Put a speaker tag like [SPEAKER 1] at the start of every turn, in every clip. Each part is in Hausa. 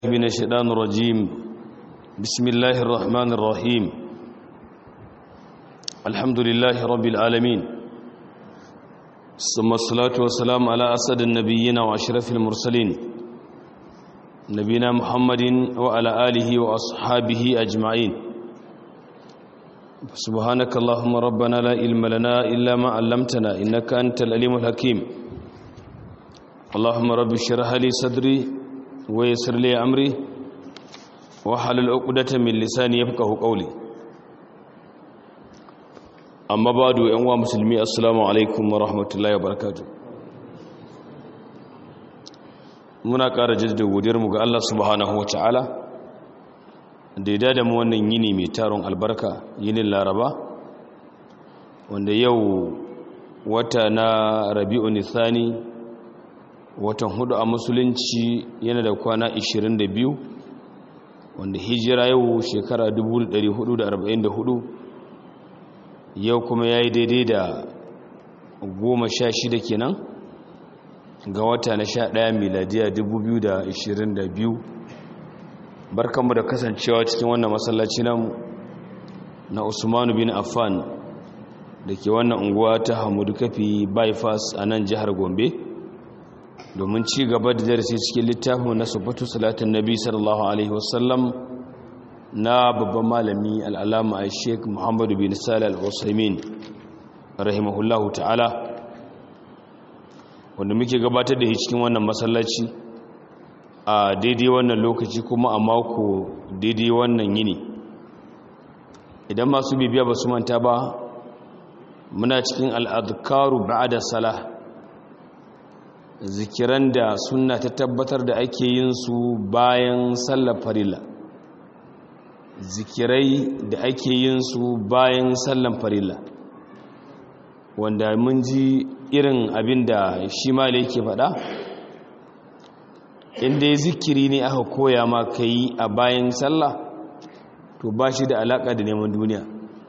[SPEAKER 1] من الشيطان الرجيم بسم الله الرحمن الرحيم الحمد لله رب العالمين ثم الصلاة والسلام على أسد النبيين وأشرف المرسلين نبينا محمد وعلى آله وأصحابه أجمعين سبحانك اللهم ربنا لا علم لنا إلا ما علمتنا إنك أنت العليم الحكيم اللهم رب اشرح لي صدري ويسر لي أمري وحلل عقدة من لساني يفقه قولي أما بعد أنواع مسلمي السلام عليكم ورحمة الله وبركاته muna ƙara jaddada godiyarmu ga Allah subhanahu wa ta'ala da ya da mu wannan yini mai taron albarka yinin laraba wanda yau wata na rabi'u nisani watan hudu a musulunci yana da kwana 22 wanda hijira yau shekara 1444 yau kuma ya yi daidai da goma sha shida kenan ga wata na sha ɗaya miladiya 2022 barkanmu da kasancewa cikin wannan masallaci namu na usmanu bin affan da ke wannan unguwa ta hamudu kafi bypass a nan jihar gombe domin ci gaba da darasi cikin littafin na sufatu salatin nabi sallallahu alaihi wasallam na babban malami al'alama a sheik muhammadu bin salih al'usaimin rahimahullahu ta'ala wanda muke gabatar da shi cikin wannan masallaci a daidai wannan lokaci kuma a mako daidai wannan yini idan masu bibiya ba su manta ba muna cikin al'adkaru ba'ada salah zikiran da suna ta tabbatar da ake yin su bayan sallar farilla zikirai da ake yin su bayan sallar farilla wanda mun ji irin abin da shi mala yake faɗa inda ya zikiri ne aka koya ma ka yi a bayan sallah to ba shi da alaƙa da neman duniya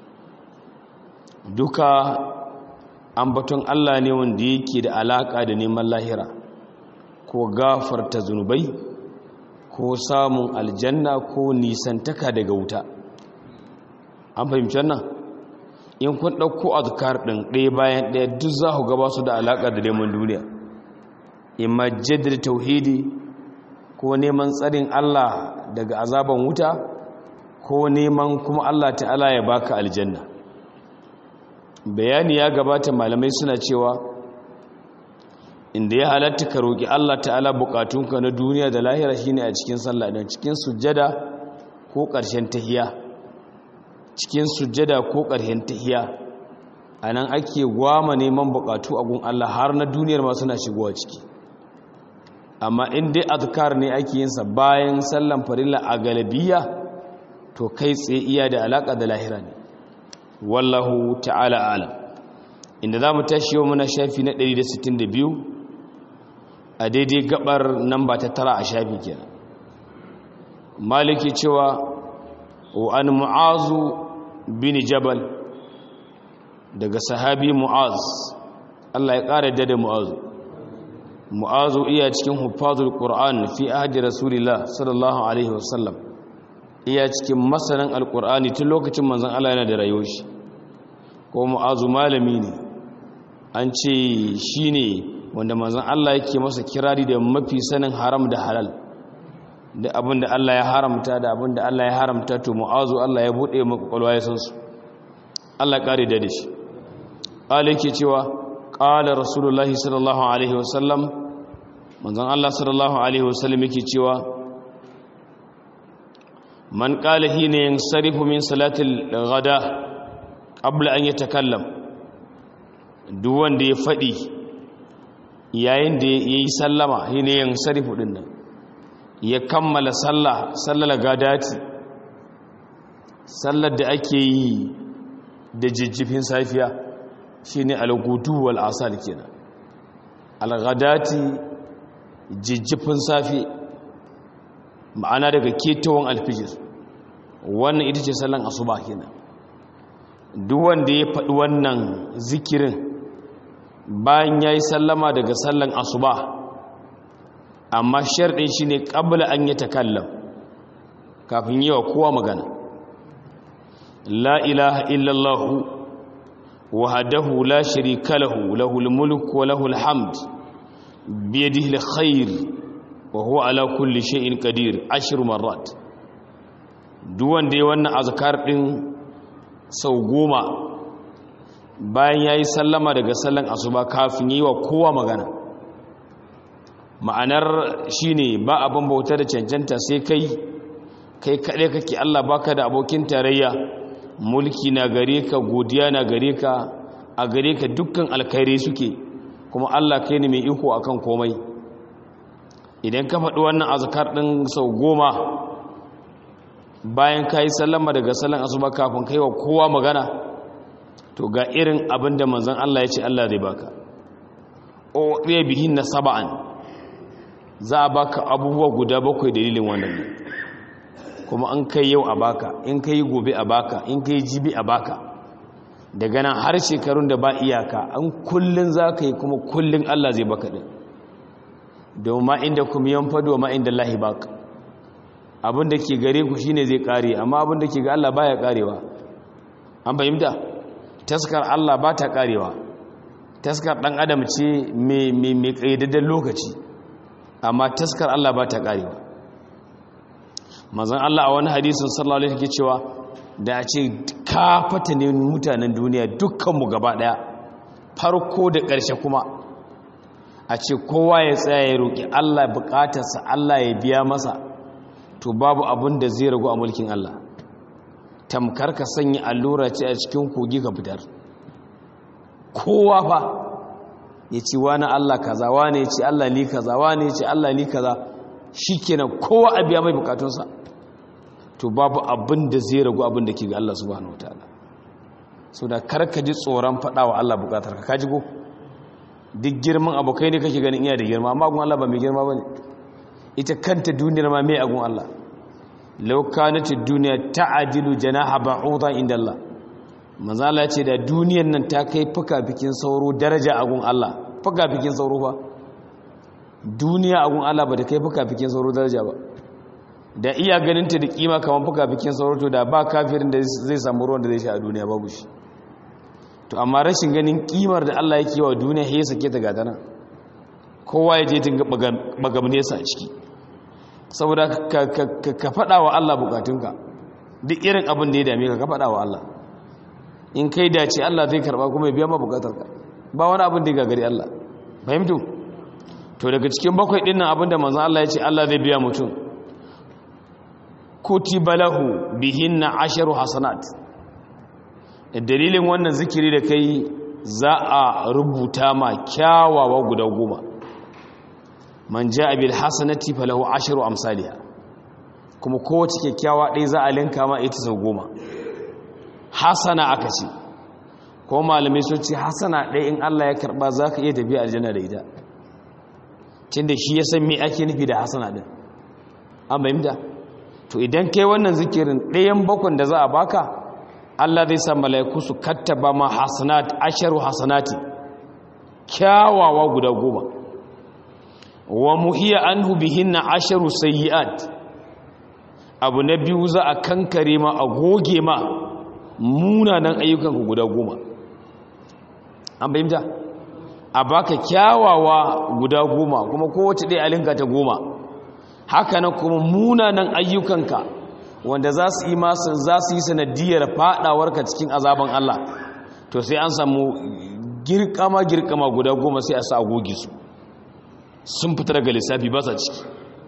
[SPEAKER 1] duka ambaton Allah ne wanda yake da alaka da neman lahira ko gafarta zunubai ko samun aljanna ko nisantaka daga wuta an fahimci wannan in kun ɗauko azkar ɗin ɗaya bayan ɗaya duk za ku gaba su da alaka da neman duniya imma jaddada tauhidi ko neman tsarin Allah daga azaban wuta ko neman kuma Allah ta'ala ya baka aljanna bayani ya gabata malamai suna cewa inda ya halatta ka roƙi Allah ta'ala buƙatunka na duniya da lahira shine a cikin sallah don cikin sujjada ko ƙarshen tahiya cikin sujjada ko ƙarshen tahiya anan ake gwama neman buƙatu a gun Allah har na duniyar ma suna shigowa ciki amma in dai azkar ne ake yin sa bayan sallan farilla a galabiya to kai tsaye iya da alaka da lahira ne wallahu ta'ala alam inda za mu tashi yau muna shafi na 162 a daidai gabar namba ta tara a shafi kenan maliki cewa wa an mu'azu bin jabal daga sahabi mu'az Allah ya ƙara da mu'azu mu'azu iya cikin hufazul qur'an fi ahdi rasulillah sallallahu alaihi wasallam iya cikin masanin alkur'ani tun lokacin manzan Allah yana da rayuwar shi ko mu'azu malami ne an ce shi ne wanda manzan Allah yake masa kirari da mafi sanin haram da halal da abin da Allah ya haramta da abin da Allah ya haramta to mu'azu Allah ya buɗe makwakwalwa ya san su Allah ƙare da shi ƙala yake cewa ƙala rasulullahi sallallahu alaihi wasallam manzan Allah sallallahu alaihi wasallam yake cewa man qala hina yansarifu min salatil ghada qabla an yatakallam duk wanda ya fadi yayin da yayi sallama hina yansarifu din nan ya kammala sallah sallar gadati sallar da ake yi da jijjifin safiya shine al-gudu wal asal kenan al-ghadati jijjifin safi ma'ana daga ketawan alfijir wannan ita ce sallan asuba kenan duk wanda ya faɗi wannan zikirin bayan ya yi sallama daga sallan asuba amma sharɗin shi ne ƙabla an yi takallam kafin yi wa kowa magana la ilaha illallahu wahadahu la sharika lahu lahul mulk wa lahul hamd biyadihi alkhair wa huwa ala kulli shay'in qadir ashru marrat duk wanda ya wannan azkar din sau goma bayan yayi sallama daga sallan asuba kafin yi wa kowa magana ma'anar shine ba abin bauta da cancanta sai kai kai kaɗai kake Allah baka da abokin tarayya mulki na gare ka godiya na gare ka a gare ka dukkan alkhairi suke kuma Allah kai ne mai iko akan komai idan ka faɗi wannan azkar ɗin sau goma bayan ka yi sallama daga sallan asuba kafin kai wa kowa magana to ga irin abin da manzon Allah ya ce Allah zai baka o ɗaya bihin na saba'an za a baka abubuwa guda bakwai dalilin wannan ne kuma an kai yau a baka in kai gobe a baka in kai jibi a baka daga nan har shekarun da ba iyaka an kullun za ka yi kuma kullun Allah zai baka ɗin domin ma inda kuma yan fado ma inda lahi baka abin da ke gare ku shine zai kare amma abin da ke ga Allah baya karewa an fahimta taskar Allah ba ta karewa taskar ɗan adam ce mai ƙayyadadden lokaci amma taskar Allah ba ta karewa mazan Allah a wani hadisun sallallahu alaihi ke cewa da a ce kafata ne mutanen duniya dukkanmu gaba daya farko da ƙarshe kuma a ce kowa ya tsaya ya roƙi Allah buƙatarsa Allah ya biya masa to babu abin da zai ragu a mulkin Allah tamkar ka sanya allura ce a cikin kogi ka fitar kowa fa ya ce wani Allah kaza wani ya ce Allah ni kaza wani ya ce Allah ni kaza shikenan kowa a biya mai bukatunsa to babu abin da zai ragu abin da ke ga Allah subhanahu wataala so da karka ji tsoron faɗa wa Allah bukatar ka kaji go duk girman abokai ne kake ganin iya da girma amma agun Allah ba mai girma bane ita kanta duniyar ma mai agun Allah law kanat ad-dunya ta'dilu janaha ba'udha inda Allah manzo Allah ce da duniyar nan ta kai fuka-fikin sauro daraja agun Allah fuka-fikin sauro ba duniya agun Allah ba da kai fuka-fikin sauro daraja ba da iya ganinta da kima kamar fuka-fikin sauro to da ba kafirin da zai samu ruwan da zai sha a duniya babu shi to amma rashin ganin kimar da Allah yake wa duniya ya sake ta gata nan kowa ya je tinga bagamnesa a ciki saboda ka faɗa wa Allah bukatunka duk irin abin da ya dame ka ka faɗa wa Allah in kai dace Allah zai karba kuma ya biya ma bukatarka ba wani abin da ya gagari Allah fahimtu to daga cikin bakwai dinnan abin da manzon Allah ya ce Allah zai biya mutum kutiba lahu bihinna asharu hasanat dalilin wannan zikiri da kai za a rubuta ma kyawawa guda goma man ja'a bil hasanati falahu asharu amsalha kuma kowace kyakkyawa ɗaya za a linka ma ita sau goma hasana aka ce ko malamai sun ce hasana ɗaya in Allah ya karɓa za ka iya tafiya aljanna da ita cin da shi ya san me ake nufi da hasana ɗin an bayyanta to idan kai wannan zikirin ɗayan bakon da za a baka Allah zai sa mala'iku su kattaba ma hasanat asharu hasanati kyawawa guda goma wa muhiya anhu bihinna asharu sayyi'at abu na biyu za a kankare ma a goge ma munanan ayyukan ku guda goma an bayyanta a baka kyawawa guda goma kuma kowace ɗaya alinka ta goma haka na kuma munanan ayyukanka wanda za su yi masu za su yi sanadiyar fadawarka cikin azaban Allah to sai an samu girkama girkama guda goma sai a sa agogi su sun fita daga lissafi ba sa ciki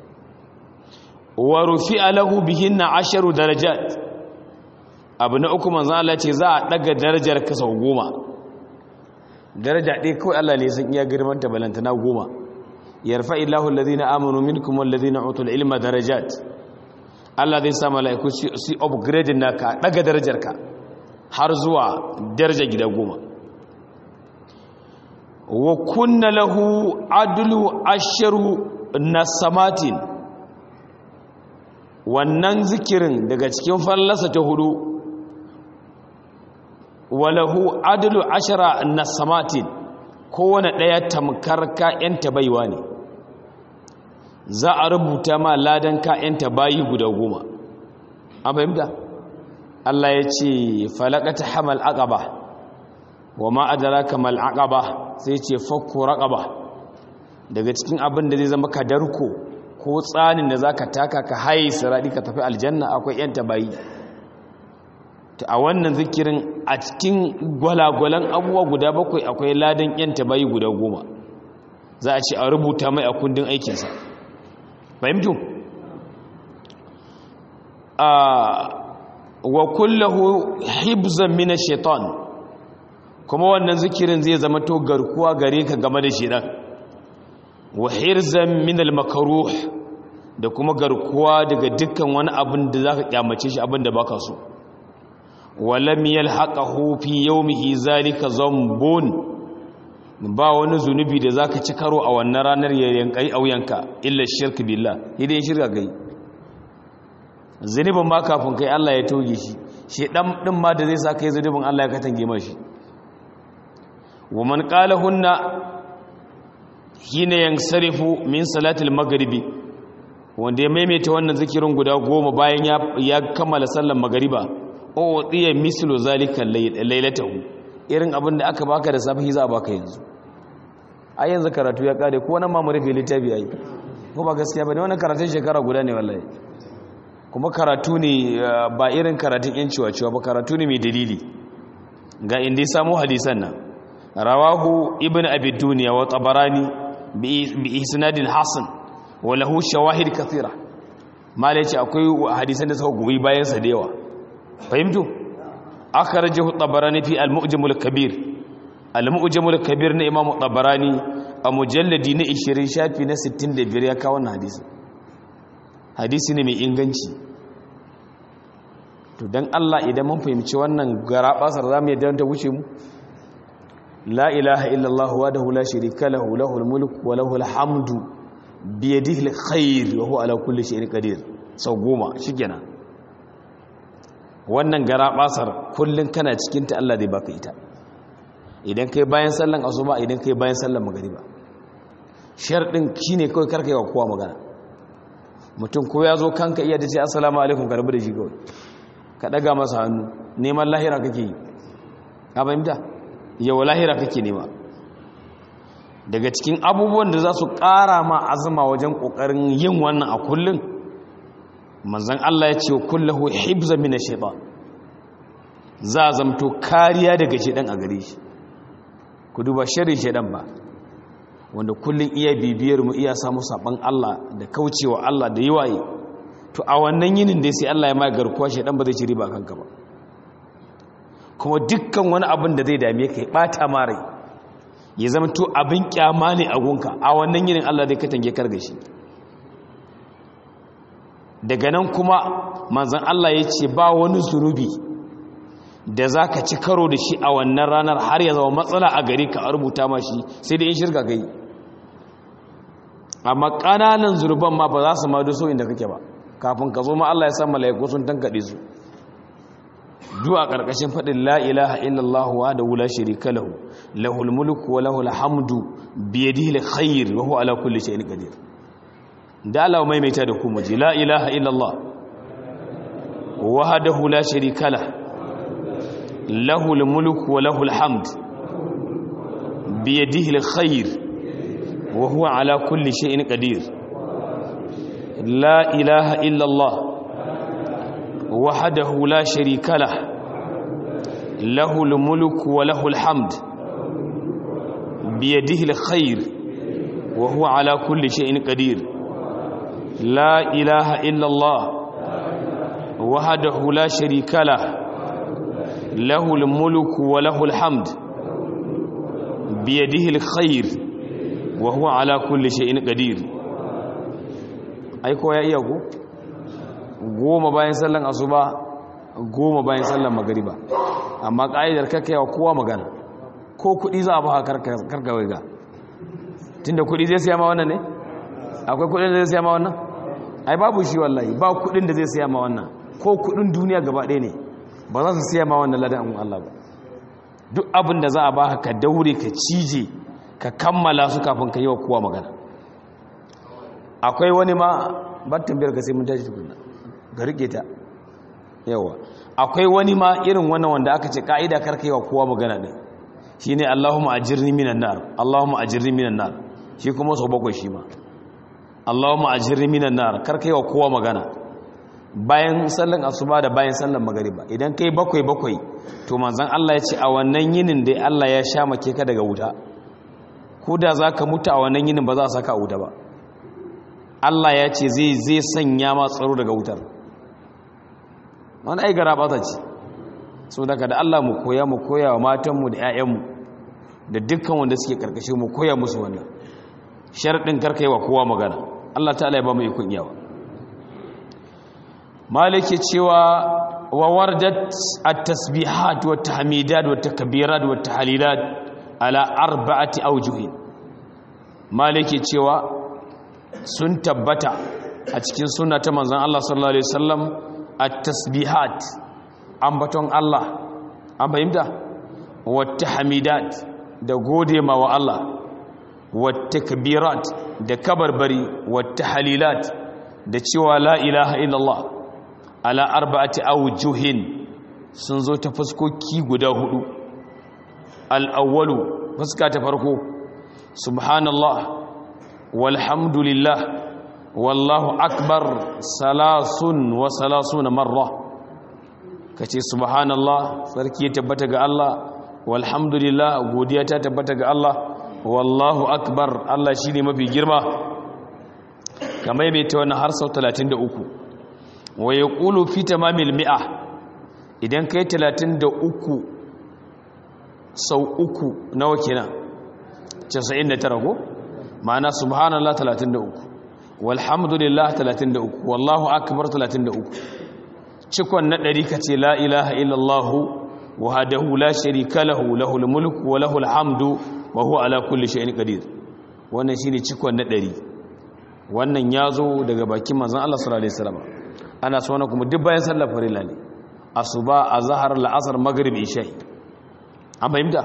[SPEAKER 1] wa rufi alahu bihinna asharu darajat abu na uku manzan Allah ce za a daga darajar ka sau goma daraja ɗaya kawai Allah ne sun iya girmanta balantana goma yarfa illahu alladhina amanu minkum walladhina utul ilma darajat Allah zai sa mala'iku su upgrade naka daga darajarka har zuwa daraja gida goma wa kunna lahu adlu asharu nasamatin wannan zikirin daga cikin fallasa ta hudu walahu adlu ashara nasamatin kowane ɗaya tamkar ka'yanta baiwa ne za a rubuta ma ladan ka'yanta bayi guda goma an fahimta Allah ya ce falakata hamal aqaba wa ma adraka mal aqaba sai ce fakku raqaba daga cikin abin da zai zama kadarko ko tsanin da zaka taka ka haye siradi ka tafi aljanna akwai yanta bayi ta a wannan zikirin a cikin gwalagwalan abubuwa guda bakwai akwai ladan yanta bayi guda goma za a ce a rubuta mai a kundin aikinsa fahimtu wa kullahu hibzan mina shaitan kuma wannan zikirin zai zama to garkuwa gare ka game da shaitan wa hirzan min al-makruh da kuma garkuwa daga dukkan wani abin da zaka kyamace shi abin da baka so walam yalhaqahu fi yawmihi zalika zambun ba wani zunubi da zaka ci karo a wannan ranar ya yankai auyanka illa shirk billah idan shirka gai zunubin ma kafin kai Allah ya toge shi shi dan din ma da zai sa kai zunubin Allah ya katange mashi wa man qala hunna hina yansarifu min salatil maghribi wanda ya maimaita wannan zikirin guda goma bayan ya kammala sallar magariba o tsiya mislu zalika lailatahu irin abin da aka baka da safi za a baka yanzu a yanzu karatu ya kare ko wannan ma mu rufe littafi yayi ko ba gaskiya bane wannan karatun shekara guda ne wallahi kuma karatu ne ba irin karatun yan ciwa ba karatu ne mai dalili ga inda ya samu hadisan nan rawahu ibn abi duniya wa tabarani bi isnadin hasan wa lahu shawahid kathira mala ce akwai hadisan da suka goyi bayan sa da yawa fahimtu akhrajahu tabarani fi al-mu'jam al-kabir al-mu'jam al-kabir na imam tabarani a mujalladi na 20 shafi na 65 ya kawo wannan hadisi hadisi ne mai inganci to dan Allah idan mun fahimci wannan garabasar zamu yadda ta wuce mu la ilaha illallah wahdahu la sharika lahu lahul mulku wa lahul hamdu bi yadihi alkhair wa huwa ala kulli shay'in qadir sau goma shikenan wannan garabasar kullun kana cikin ta Allah zai baka ita idan kai bayan sallan asuba idan kai bayan sallan magriba sharɗin shine kawai karka yi wa kowa magana mutum ko ya zo kanka iya da ce assalamu alaikum ka rabu da shi kawai ka ɗaga masa hannu neman lahira kake yi ka fahimta yau lahira kake nema daga cikin abubuwan da za su ƙara ma azuma wajen ƙoƙarin yin wannan a kullum manzan Allah ya ce wa kullahu hibza mina shaitan za a zamto kariya daga shaitan a gare shi ku duba shirin shaitan ba wanda kullum iya bibiyar mu iya samu saban Allah da kaucewa Allah da yiwaye to a wannan yinin dai sai Allah ya mai garkuwa shaitan ba zai ci riba kanka ba kuma dukkan wani abin da zai dame ka ya bata ma rai ya zama to abin kyama ne a gunka a wannan yinin Allah zai katange karga shi daga nan kuma manzon Allah ya ce ba wani zunubi da za ka ci karo da shi a wannan ranar har ya zama matsala a gari ka rubuta ma shi sai da in shirka gai amma ƙananan zurban ma ba za su ma so inda kake ba kafin ka zo ma Allah ya san mala'iku sun tankaɗe su du'a ƙarƙashin faɗin la ilaha illallah wa da wula shirika lahu lahul mulku wa lahul hamdu bi yadihi alkhair wa huwa ala kulli shay'in qadir da Allah mai maita da kuma ji la ilaha illallah wahdahu la sharika lahu lahul mulku wa lahul hamd bi yadihi alkhair wa huwa ala kulli shay'in qadir la ilaha illallah وحده لا شريك له له الملك وله الحمد بيده الخير وهو على كل شيء قدير لا إله إلا الله وحده لا شريك له له الملك وله الحمد بيده الخير وهو على كل شيء قدير أيكو يا إياكو goma bayan sallan asuba goma bayan sallan magariba amma ka'idar kakkai wa kowa magana ko kudi za a ba karkawai ga tunda kudi zai siya ma wannan ne akwai kudin da zai siya ma wannan ai babu shi wallahi ba kudin da zai siya ma wannan ko kudin duniya gaba ɗaya ne ba za su siya ma wannan ladan an Allah ba duk abin da za a ba ka daure ka cije ka kammala su kafin ka yi wa kowa magana akwai wani ma battin biyar ka sai mun tashi tukunna ga rike ta yawa akwai wani ma irin wannan wanda aka ce ka'ida karkaiwa kowa magana din shine Allahumma ajirni minan nar Allahumma ajirni minan nar shi kuma sau bakwai shi ma Allahumma ajirni minan nar karkaiwa kowa magana bayan sallan asuba da bayan sallan magariba idan kai bakwai bakwai to manzon Allah ya ce a wannan yinin da Allah ya sha make ka daga wuta ko da zaka mutu a wannan yinin ba za a saka a wuta ba Allah ya ce zai zai sanya ma tsaro daga wutar wani ai gara ba ta ce so daga da Allah mu koya mu koya wa matanmu da 'ya'yanmu da dukkan wanda suke karkashe mu koya musu wannan sharɗin karkai wa kowa magana Allah ta'ala ya ba mu ikon yawa malike cewa wa wardat at-tasbihat wa tahmidat wa takbirat wa tahlilat ala arba'ati awjuhin malike cewa sun tabbata a cikin sunna ta manzon Allah sallallahu alaihi wasallam at-tasbihat ambaton Allah an fahimta wata hamidat da gode ma wa Allah wata kabirat da kabarbari wata halilat da cewa la ilaha illallah ala arba'ati awjuhin sun zo ta fuskoki guda hudu al-awwalu fuska ta farko subhanallah walhamdulillah wallahu akbar salasun wa salasuna marra ka ce subhanallah sarki ya tabbata ga Allah walhamdulillah godiya ta tabbata ga Allah wallahu akbar Allah shine mafi girma kamar mai ta wannan har sau 33 wa yaqulu fi tamamil mi'a idan kai 33 sau uku nawa kenan 99 ko ma'ana subhanallah 33 walhamdulillah 33 wallahu akbar 33 cikon na ɗari ka ce la ilaha illallahu wahadahu la sharika lahu lahul mulku wa lahul hamdu wa huwa ala kulli shay'in qadir wannan shine cikon na ɗari wannan yazo daga bakin manzon Allah sallallahu alaihi wasallam ana so na kuma duk bayan sallar farilla ne asuba azhar al'asr maghrib isha an fahimta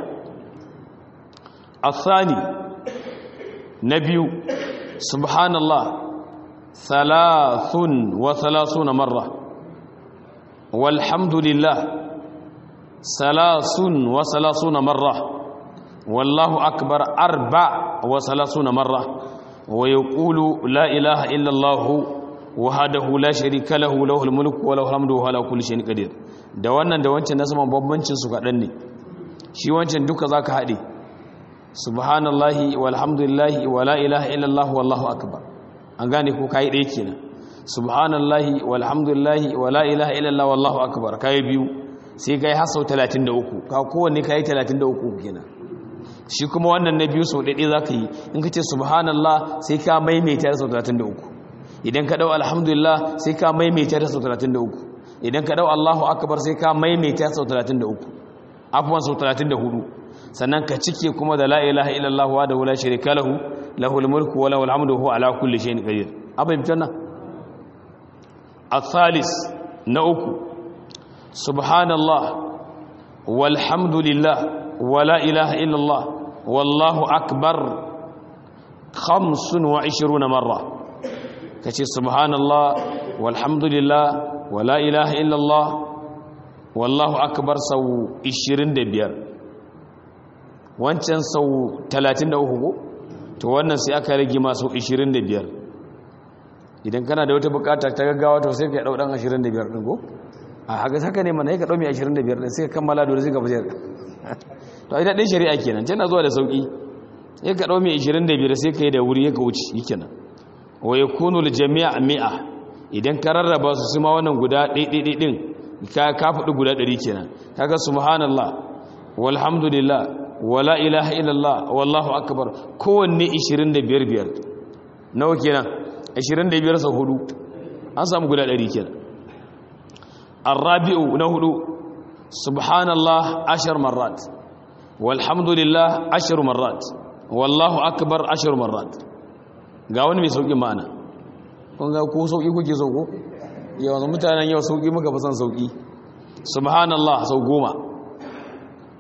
[SPEAKER 1] الثاني نبي سبحان الله ثلاث وثلاثون مرة والحمد لله ثلاث وثلاثون مرة والله أكبر أربع وثلاثون مرة ويقول لا إله إلا الله وحده لا شريك له له الملك وله الحمد وهو على كل شيء قدير da wannan da wancan na saman bambancin su kaɗan ne shi wancan duka za ka haɗe subhanallahi walhamdulillahi wa la ilaha illallah wallahu akbar an gane ko kayi ɗaya kenan subhanallahi walhamdulillahi wa la ilaha illallah wallahu akbar kayi biyu sai kai har sau 33 ka kowanne kayi 33 kenan shi kuma wannan na biyu sau ɗaiɗai za ka yi in ka ce subhanallah sai ka maimaita da sau 33 idan ka ɗau alhamdulillah sai ka maimaita da sau 33 idan ka ɗau allahu akbar sai ka maimaita sau 33 afuwan sau 34 sannan ka cike kuma da la ilaha illallah wa da wula shirika lahu lahul mulku wa lahul hamdu huwa ala kulli shay'in qadir abin fitanna الثالث نأكو سبحان الله والحمد لله ولا إله إلا الله والله أكبر خمس وعشرون مرة كتير سبحان الله والحمد لله ولا إله إلا الله والله أكبر سو إشرين دبير wancan sau 33 ko to wannan sai aka rage masu 25 idan kana da wata bukata ta gaggawa to sai ka dau dan 25 din ko a haka haka ne mana ka dau mai 25 din sai ka kammala dole sai ka bajar to ita din shari'a kenan tana zuwa da sauki sai ka dau mai 25 sai ka yi da wuri ka wuce shikenan wa yakunu lil jami' mi'a idan ka rarraba su su ma wannan guda ɗaiɗaiɗai din ka ka faɗi guda 100 kenan kaga subhanallah walhamdulillah wala ilaha illallah wallahu akbar kowanne 25 biyar nawa kenan 25 sau hudu an samu guda 100 kenan arabi'u na hudu subhanallah ashar marrat walhamdulillah ashar marrat wallahu akbar ashar marrat ga wani mai sauki ma'ana kun ga ko sauki kuke so ko yawan mutanen yau sauki muka fi son sauki subhanallah sau goma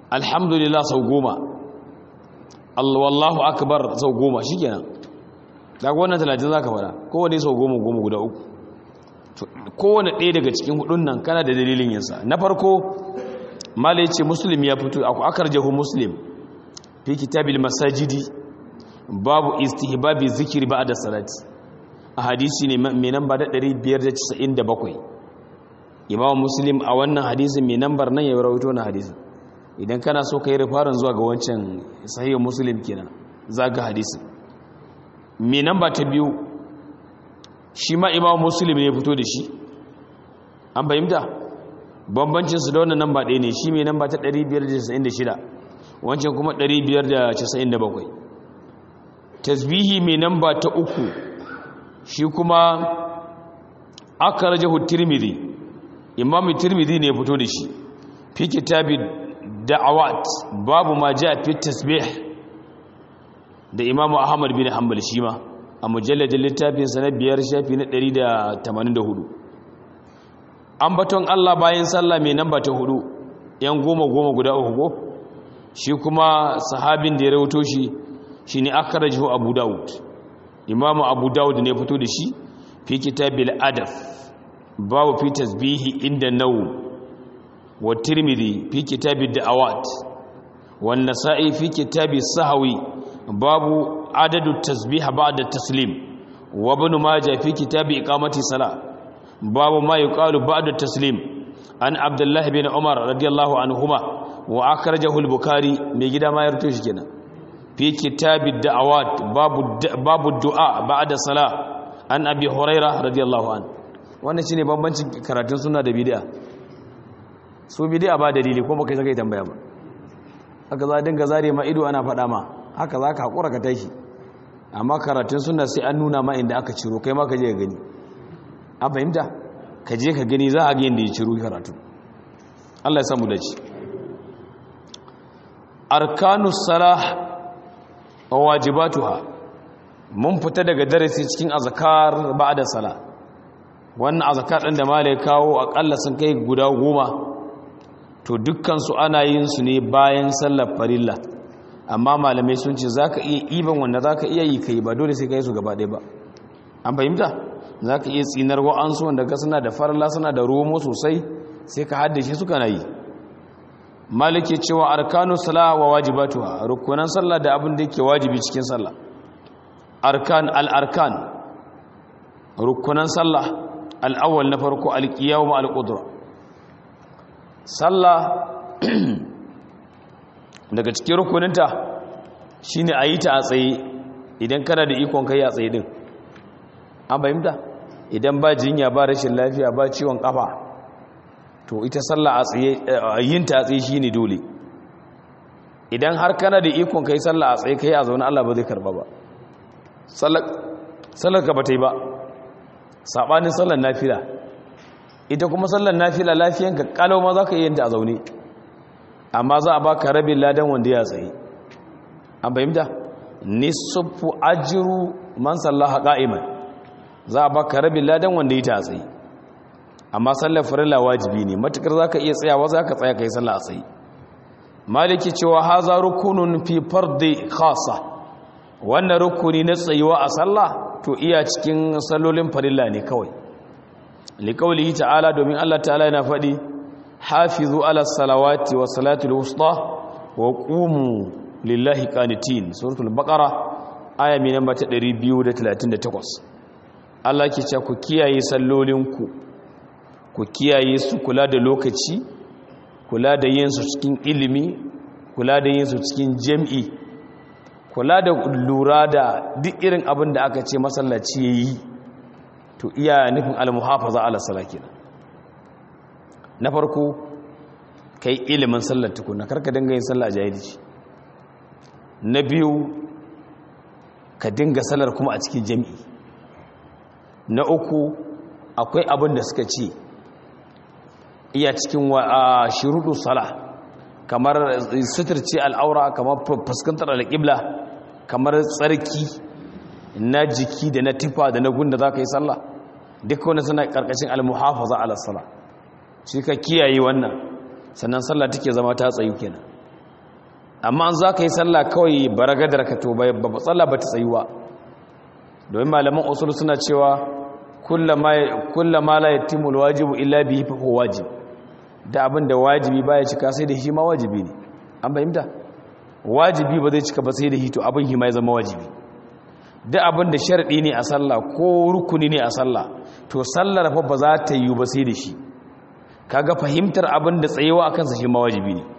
[SPEAKER 1] alhamdulillah sau goma wallahu akbar sau goma shi kenan daga wannan talatin za ka fara kowane sau goma goma guda uku kowane ɗaya daga cikin hudun nan kana da dalilin yinsa na farko mala ce muslim ya fito aku akar jahu muslim fi kitabil masajidi babu istihbabi zikiri ba da salati a hadisi ne mai namba da 597 imam muslim a wannan hadisin mai nambar nan ya rawaito na hadisin idan kana so ka yi rifarin zuwa ga wancan sahihar muslim kenan za ga hadisin mai namba ta biyu shi ma imam muslim ne fito da shi an fahimta bambancinsu da wannan namba ɗaya ne shi mai namba ta 596 wancan kuma 597 tasbihi mai namba ta uku shi kuma aka rajahu tirmidhi imam tirmidhi ne fito da shi fi kitabi da'awat babu ma ja fi tasbih da imam ahmad bin hanbal shi ma a mujalladin littafin sa na biyar shafi na 184 ambaton Allah bayan sallah mai namba ta hudu yan goma goma guda uku ko shi kuma sahabin da ya rawato shi shine akhrajahu abu daud imamu abu daud ne fito da shi fi kitabil adaf babu fi tasbihi inda nawm wa tirmidhi fi kitabid da'awat wan nasa'i fi kitabis sahwi babu adadu tasbih ba'da taslim wa ibn majah fi kitabi iqamati salah babu ma yuqalu ba'da taslim an abdullah bin umar radiyallahu anhuma wa akhrajahu al-bukhari mai gida ma ya rubuto shi kenan fi kitabid da'awat babu babu du'a ba'da salah an abi hurairah radiyallahu an wannan shine bambancin karatun sunna da bid'a su bid'a ba dalili ko baka saka tambaya ba haka za dinga zare ma ido ana faɗa ma haka za ka hakura ka tashi amma karatun sunna sai an nuna ma inda aka ciro kai ma ka je ka gani an fahimta ka je ka gani za a ga yadda ya ciro karatu Allah ya samu dace arkanus salah wa wajibatuha mun fita daga darasi cikin azkar ba'da sala wannan azkar din da malai kawo akalla sun kai guda goma to dukkan su ana yin su ne bayan sallar farilla amma malamai sun ce zaka iya iban wanda zaka iya yi kai ba dole sai kai su gaba ɗaya ba an fahimta zaka iya tsinar wa'ansu wanda ga suna da farilla suna da romo sosai sai ka haddace su kana yi maliki cewa arkanu sala wa wajibatuha rukunan sallah da abin da yake wajibi cikin sallah arkan al-arkan rukunan sallah al-awwal na farko al-qiyam al-qudra sallah daga cikin rukuninta shine ayi ta a tsaye idan kana da ikon kai a tsaye din an bayyana idan ba jinya ba rashin lafiya ba ciwon kafa to ita sallah a tsaye yin ta a tsaye shine dole idan har kana da ikon kai sallah a tsaye kai a zaune Allah ba zai karba ba sallar ka bata yi ba sabanin sallar nafila ita kuma sallar nafila lafiyanka kalau ma zaka yin ta a zaune amma za a baka rabin ladan wanda ya tsaye an fahimta nisfu ajru man sallaha qa'iman za a baka rabin ladan wanda ya ta a tsaye amma sallar farilla wajibi ne matukar zaka iya tsayawa zaka tsaya kai sallah a tsaye maliki cewa haza rukunun fi fardi khassa wannan rukuni na tsayuwa a sallah to iya cikin sallolin farilla ne kawai liqaulihi ta'ala domin Allah ta'ala yana faɗi hafizu ala salawati wa salatul wusta wa qumu lillahi qanitin suratul baqara aya mai namba ta 238 Allah ke cewa ku kiyaye sallolinku ku kiyaye su kula da lokaci kula da yin su cikin ilimi kula da yin su cikin jam'i kula da lura da duk irin abin da aka ce masallaci yayi to iya nufin al-muhafaza ala salakina na farko kai ilimin sallar tukuna karka dinga yin sallah a jahilci na biyu ka dinga sallar kuma a cikin jam'i na uku akwai abin da suka ce iya cikin shirudu sala kamar suturci al'aura kamar fuskantar alƙibla kamar tsarki na jiki da na tufa da na gunda za ka yi sallah duk wani suna ƙarƙashin almuhafaza ala sala shi ka kiyaye wannan sannan sallah take zama ta tsayu kenan amma an za ka yi sallah kawai baragadar ka to ba sallah ba ta tsayuwa domin malaman usul suna cewa kullama la yatimul wajibu illa bihi fa huwa wajib da abin da wajibi baya cika sai da shi ma wajibi ne an fahimta wajibi ba zai cika ba sai da shi to abin shi ma ya zama wajibi da abin da sharadi ne a sallah ko rukuni ne a sallah to sallar fa ba za ta yi ba sai da shi kaga fahimtar abin da tsayewa akan sa shi ma wajibi ne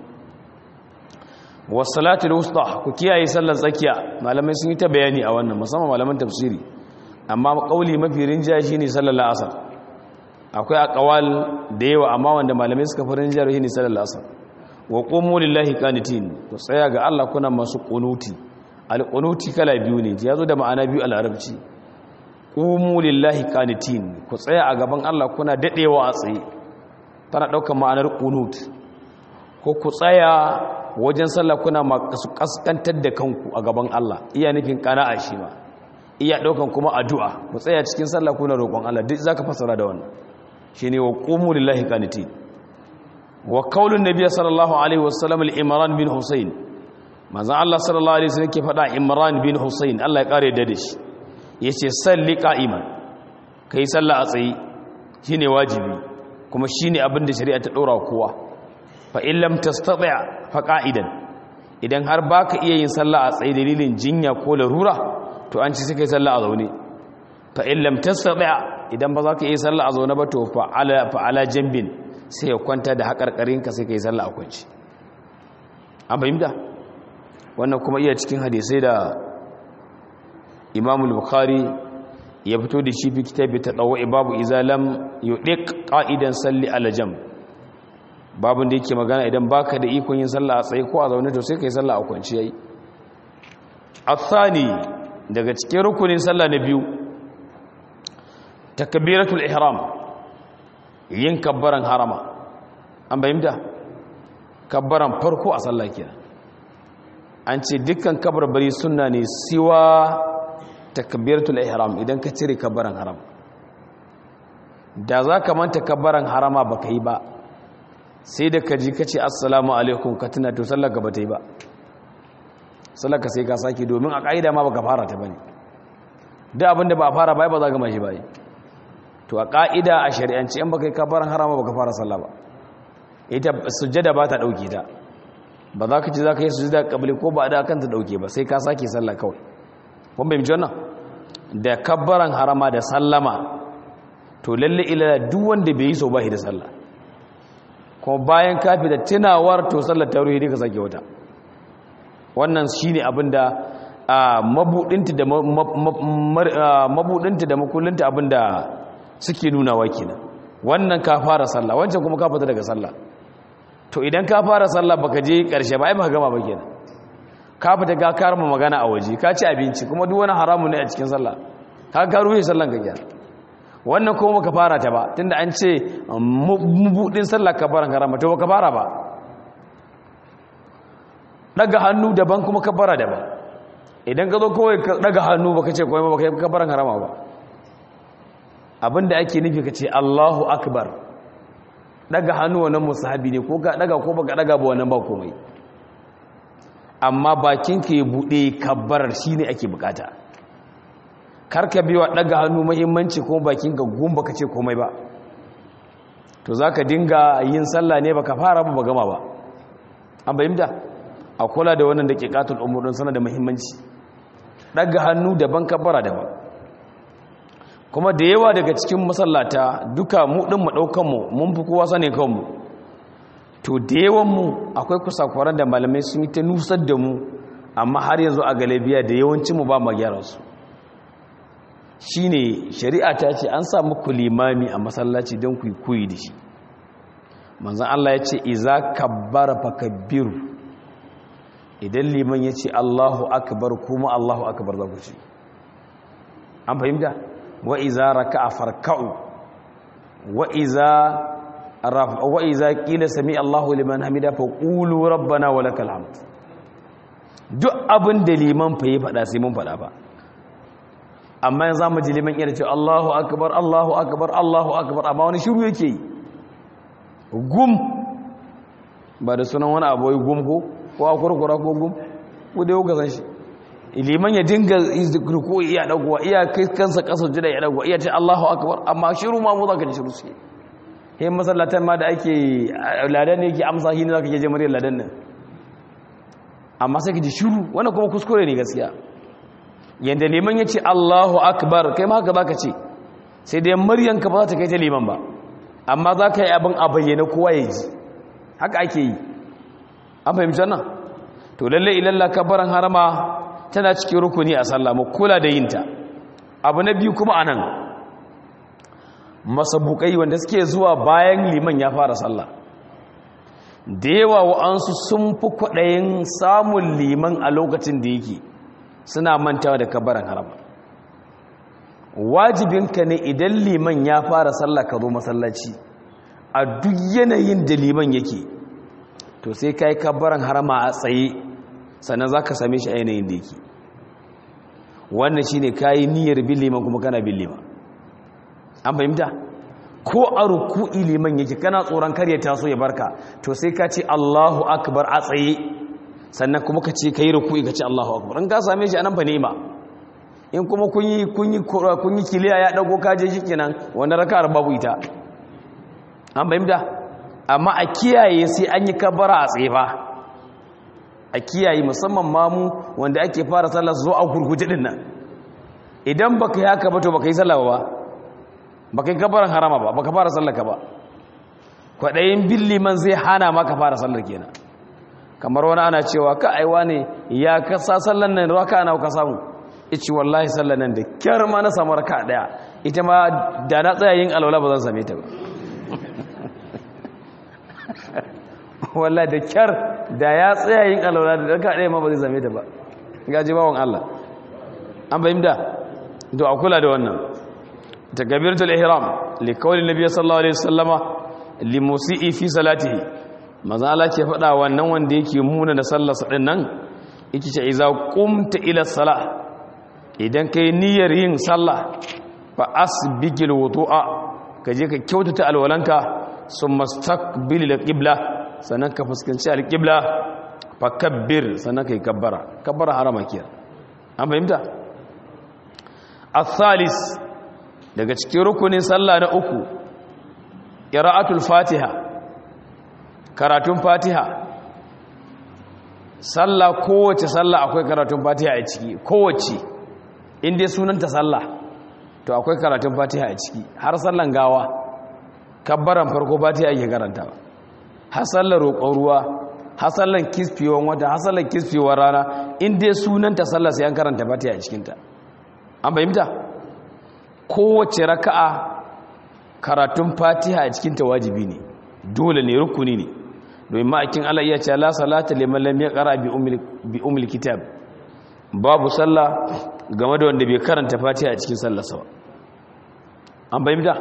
[SPEAKER 1] wasalatul wusta ku kiyaye sallar tsakiya malamai sun yi ta bayani a wannan musamman malaman tafsiri amma kauli mafi rinjaye shine sallar la'asar akwai aqwal da yawa amma wanda malamai suka fi rinjaye shine sallar la'asar wa qumu lillahi qanitin ku tsaya ga Allah kuna masu qunuti al-qunuti kala biyu ne yazo da ma'ana biyu al-arabci qumu lillahi qanitin ku tsaya a gaban Allah kuna dadewa a tsaye tana daukar ma'anar qunut ko ku tsaya wajen sallah kuna masu kaskantar da kanku a gaban Allah iya nufin kana'a shi ma iya daukan kuma addu'a ku tsaya cikin sallah kuna roƙon Allah duk zaka fasara da wannan shine wa qumu lillahi qanitin wa qaulun nabiy sallallahu alaihi wasallam al-imran bin husayn manzon Allah sallallahu alaihi wasallam ke faɗa imran bin husayn Allah ya kare da shi yace salli qa'iman kai sallah a tsaye shine wajibi kuma shine abin da shari'a ta dora kowa fa in lam tastati' fa qa'idan idan har baka iya yin sallah a tsaye dalilin jinya ko larura to an ci sai kai sallah a zaune fa in lam tastati' idan ba za ka iya sallah a zaune ba to fa ala fa ala jambin sai ya kwanta da hakarkarin ka sai kai sallah a kwanci an fahimta wannan kuma iya cikin hadisai da Imam al-Bukhari ya fito da shi fi kitabi tadawwi babu izalam yudiq qa'idan salli ala jamb babin da yake magana idan baka da ikon yin sallah a tsaye ko a zaune to sai kai sallah a kwanci yayi athani daga cikin rukunin sallah na biyu takbiratul ihram yin kabbaran harama an bayyana kabbaran farko a sallah kenan an ce dukkan kabarbari sunna ne siwa takbiratul ihram idan ka cire kabbaran haram da za ka manta kabbaran harama baka yi ba sai da ka ji ka ce assalamu alaikum ka tuna to sallar ka ba ta yi ba sallar ka sai ka sake domin a ƙa'ida ma baka fara ta bane da abin da ba a fara bai ba za ka mashi bai to a ƙa'ida a shari'anci in baka yi kabbaran harama baka fara sallah ba ita sujjada ba ta ɗauke ta ba za ka ci za ka yi sujjada kabili ko ba da kanta ɗauke ba sai ka sake sallah kawai kun bai mici wannan da kabbaran harama da sallama to lalle ila duk wanda bai yi so ba shi da sallah kuma bayan kafi da tunawar to sallar tauhidi ka sake wata wannan shine abinda mabudinta da mabudinta da makullinta abinda suke nuna wa kenan wannan ka fara sallah wancan kuma ka fita daga sallah to idan ka fara sallah baka je karshe ba ai baka gama ba kenan ka fita ga karma magana a waje ka ci abinci kuma duk wani haramu ne a cikin sallah ka ga ruhi sallan ka kenan wannan kuma baka fara ta ba tunda an ce mubudin sallah ka fara harama to baka fara ba daga hannu daban kuma ka fara daban idan ka zo kawai ka daga hannu baka ce kawai baka yi ka fara harama ba abinda ake nufi ka ce Allahu akbar daga hannu wannan musahabi ne ko ka daga ko baka daga ba wannan ba komai amma bakinka ya bude kabbarar shine ake bukata karka biwa daga hannu muhimmanci ko bakinka gumba ka ce komai ba to zaka dinga yin sallah ne baka fara ba gama ba an bayyana a kula da wannan daqiqatul umur din sana da muhimmanci daga hannu daban kabbara daban kuma da yawa daga cikin masallata duka mu din mu daukan mu mun fi kowa sane kanmu to da yawan mu akwai kusakwaran da malamai sun yi ta nusar da mu amma har yanzu a galabiya da yawancin mu ba mu gyara su shine shari'a ta ce an sa muku limami a masallaci don ku koyi da shi manzon Allah ya ce iza kabbara fakabbiru idan liman ya ce Allahu akbar kuma Allahu akbar za ku ce an fahimta wa iza raka'a farka'u wa iza wa iza qila sami Allahu liman hamida fa qulu rabbana wa lakal hamd duk abin da liman fa yi fada sai mun fada ba amma yanzu mu ji liman yana ce Allahu akbar Allahu akbar Allahu akbar amma wani shiru yake yi gum ba da sunan wani abu gum ko ko a kurkura ko gum ko dai kuka san shi liman ya dinga ruku iya dagowa iya kai kansa kasa jira ya dagowa iya ce Allahu akbar amma shiru ma mu zaka ji shiru sai he masallatan ma da ake ladan ne yake amsa shi ne zaka je muryar ladan nan amma sai ka ji shiru wannan kuma kuskure ne gaskiya yanda liman ya ce Allahu akbar kai ma haka zaka ce sai dai muryanka ba za ta kai ta liman ba amma za ka yi abin a bayyana kowa ya ji haka ake yi an fahimci nan to lalle ilalla kabaran harama tana cikin rukuni a sallah mu kula da yinta abu na biyu kuma anan masabukai wanda suke zuwa bayan liman ya fara sallah da yawa wa'ansu sun fi kwaɗayin samun liman a lokacin da yake suna mantawa da kabaran harama wajibinka ne idan liman ya fara sallah ka zo masallaci a duk yanayin da liman yake to sai ka yi kabaran harama a tsaye sannan za ka same shi a yanayin da yake wannan shi ne ka yi niyyar bin liman kuma kana bin liman an fahimta ko a ruku'i liman yake kana tsoron kar ya taso ya barka to sai ka ce allahu akbar a tsaye sannan kuma ka ce ka yi ruku'i ka ce allahu akbar in ka same shi a nan fa ni'ima in kuma kun yi kun yi kiliya ya dago kaje shikenan wannan raka'ar babu ita an bayyana amma a kiyaye sai an yi kabara a tsefa a kiyaye musamman mamu wanda ake fara sallah zo a gurguje din nan idan baka yi haka ba to baka yi sallah ba baka yi kabaran harama ba baka fara sallah ka ba kwadayin billi man zai hana maka fara sallar kenan kamar wani ana cewa ka aiwa ne ya kasa sallan nan raka na ka samu ici wallahi sallan nan da kyar ma na samu raka daya ita ma da na tsaya yin alwala ba zan same ta ba wallahi da kyar da ya tsaya yin alwala da raka daya ma ba zai same ta ba gaji bawon Allah an bayyana to a kula da wannan takbiratul ihram li qawli nabiy sallallahu alaihi wasallama li musii fi salatihi maza Allah ke faɗa wannan wanda yake muna da sallarsa din nan yake ce iza qumta ila salah idan ka yi niyyar yin sallah fa asbigil wudu'a ka je ka kyautata alwalanka sun mastaqbil alqibla sannan ka fuskanci alqibla fa kabbir sannan ka yi kabbara kabbara harama kiyar an fahimta athalis daga cikin rukunin sallah na uku qira'atul fatiha karatun fatiha sallah kowace sallah akwai karatun fatiha a ciki kowace in dai sunanta sallah to akwai karatun fatiha a ciki har sallan gawa kabbaran farko fatiha ake karantawa har sallar roƙon ruwa har sallan kisfewar wata har sallan kisfewar rana in dai sunanta sallah sai an karanta fatiha a cikinta an fahimta kowace raka'a karatun fatiha a cikinta wajibi ne dole ne rukuni ne domin ma'aikin Allah iya ce la salata liman lam yaqra bi umil kitab babu sallah game da wanda bai karanta fatiha a cikin sallarsa ba an bayyana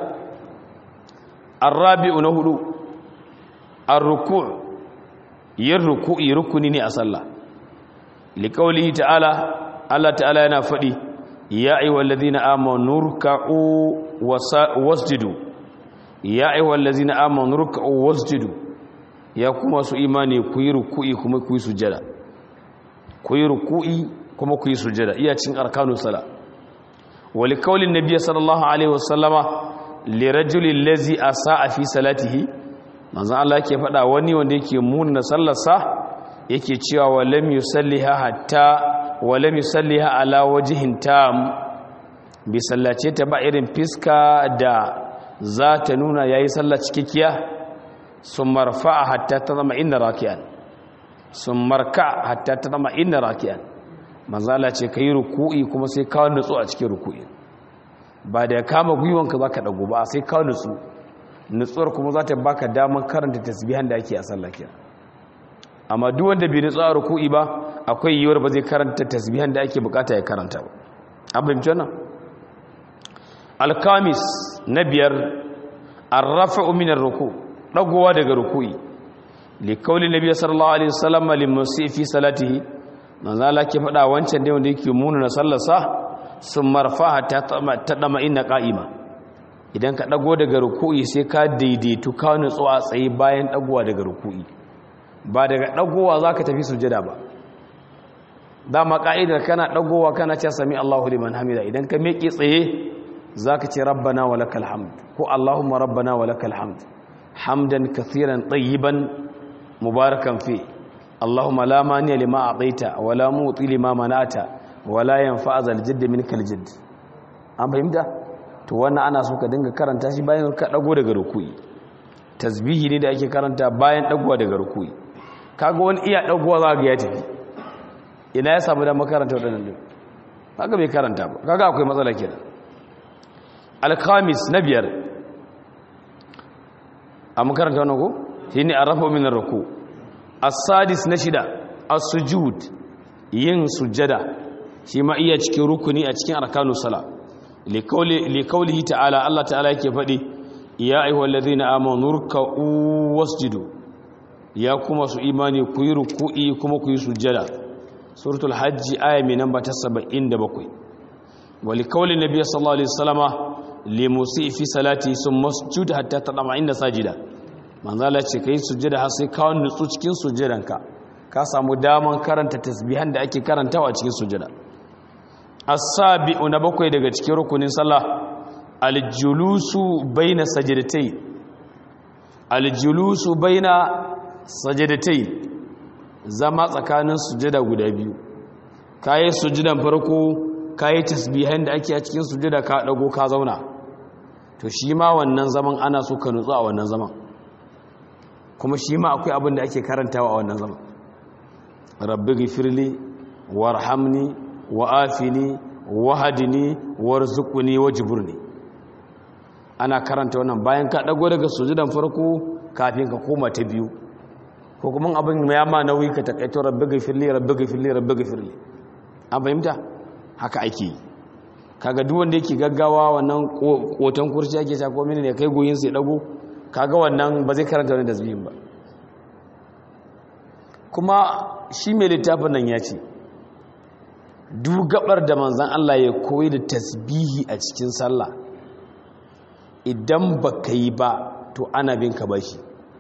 [SPEAKER 1] arabi'u na hudu ar-ruku' yin ruku'i rukuni ne a sallah liqaulihi ta'ala Allah ta'ala yana fadi ya ayyuhallazina amanu ruk'u wasjudu ya ayyuhallazina amanu ruk'u wasjudu ya kuma su imani ku yi ruku'i kuma ku yi sujada ku yi ruku'i kuma ku yi sujada iya cin arkanu sala wali kaulin nabiy sallallahu alaihi wasallama li rajulin lazi asaa fi salatihi manzo Allah yake faɗa wani wanda yake munna sallarsa yake cewa wa lam yusalliha hatta wa lam yusalliha ala wajhin tam bi sallace ta ba irin fiska da za ta nuna yayi sallah cikakkiya summa rafa'a hatta tazama inna raki'an summa raka hatta tazama inna raki'an manzala ce ka yi ruku'i kuma sai kawo nutsu a cikin ruku'i ba da ya kama gwiwanka za ka ɗago ba sai kawo nutsu nutsuwar kuma za ta baka damar karanta tasbihan da ake a sallake amma duk wanda bai nutsu a ruku'i ba akwai yiwuwar ba zai karanta tasbihan da ake bukata ya karanta ba an fahimci wannan alkamis na biyar arrafa'u min ruku dagowa daga ruku'i li qawli nabiy sallallahu alaihi wasallam limusi fi salatihi manzo Allah ke faɗa wancan da wanda yake muna na sallarsa sun marfaha ta dama inna qa'ima idan ka dago daga ruku'i sai ka daidaitu ka nutsu a tsaye bayan dagowa daga ruku'i ba daga dagowa zaka tafi sujada ba dama ka'idar kana dagowa kana ce sami Allahu liman hamida idan ka miƙe tsaye zaka ce rabbana walakal hamd ko allahumma rabbana walakal hamd hamdan kathiran tayyiban mubarakan fi allahumma la maniya lima a'taita wa la muti lima mana'ata wa la yanfa'a zal jadd minkal jadd an fahimta to wannan ana so ka dinga karanta shi bayan ka dago daga ruku'i tasbihi ne da ake karanta bayan dagowa daga ruku'i kaga wani iya dagowa za ga ya tafi ina ya samu da makaranta waɗannan din kaga bai karanta ba kaga akwai matsala kenan al-khamis na biyar a makaranta wannan ko shine arrafu min ar-ruku as-sadis na shida as-sujud yin sujada shi ma iya cikin rukuni a cikin arkanus sala li qawlihi ta'ala Allah ta'ala yake faɗi ya ayyuhallazina amanu ruk'u wasjudu ya kuma su imani ku yi ruku'i kuma ku yi sujada suratul hajji aya mai namba ta 77 wali kauli nabi sallallahu alaihi wasallama li musi fi salati sun masjud hatta tadama inda sajida manzala ce kai sujada har sai ka nutsu cikin sujadanka ka samu daman karanta tasbihan da ake karantawa a cikin sujada as-sabi'u na bakwai daga cikin rukunin sallah al-julusu baina sajdatai al-julusu baina sajdatai zama tsakanin sujada guda biyu kayi sujudan farko kayi tasbihan da ake a cikin sujada ka dago ka zauna to shi ma wannan zaman ana so ka nutsu a wannan zaman kuma shi ma akwai abin da ake karantawa a wannan zaman rabbi ghfirli warhamni wa'afini wahdini warzuqni wajburni ana karanta wannan bayan ka dago daga sujudan farko kafin ka koma ta biyu ko kuma abin ya ma nauyi ka takaito rabbi gafirli rabbi gafirli rabbi gafirli an fahimta haka ake yi kaga duk wanda yake gaggawa wannan kotan kurci ake sha ko mene ne kai goyin sai dago kaga wannan ba zai karanta wani tasbihin ba kuma shi mai littafin nan ya ce duk gabar da manzon Allah ya koyi da tasbihi a cikin sallah idan baka yi ba to ana bin ka bashi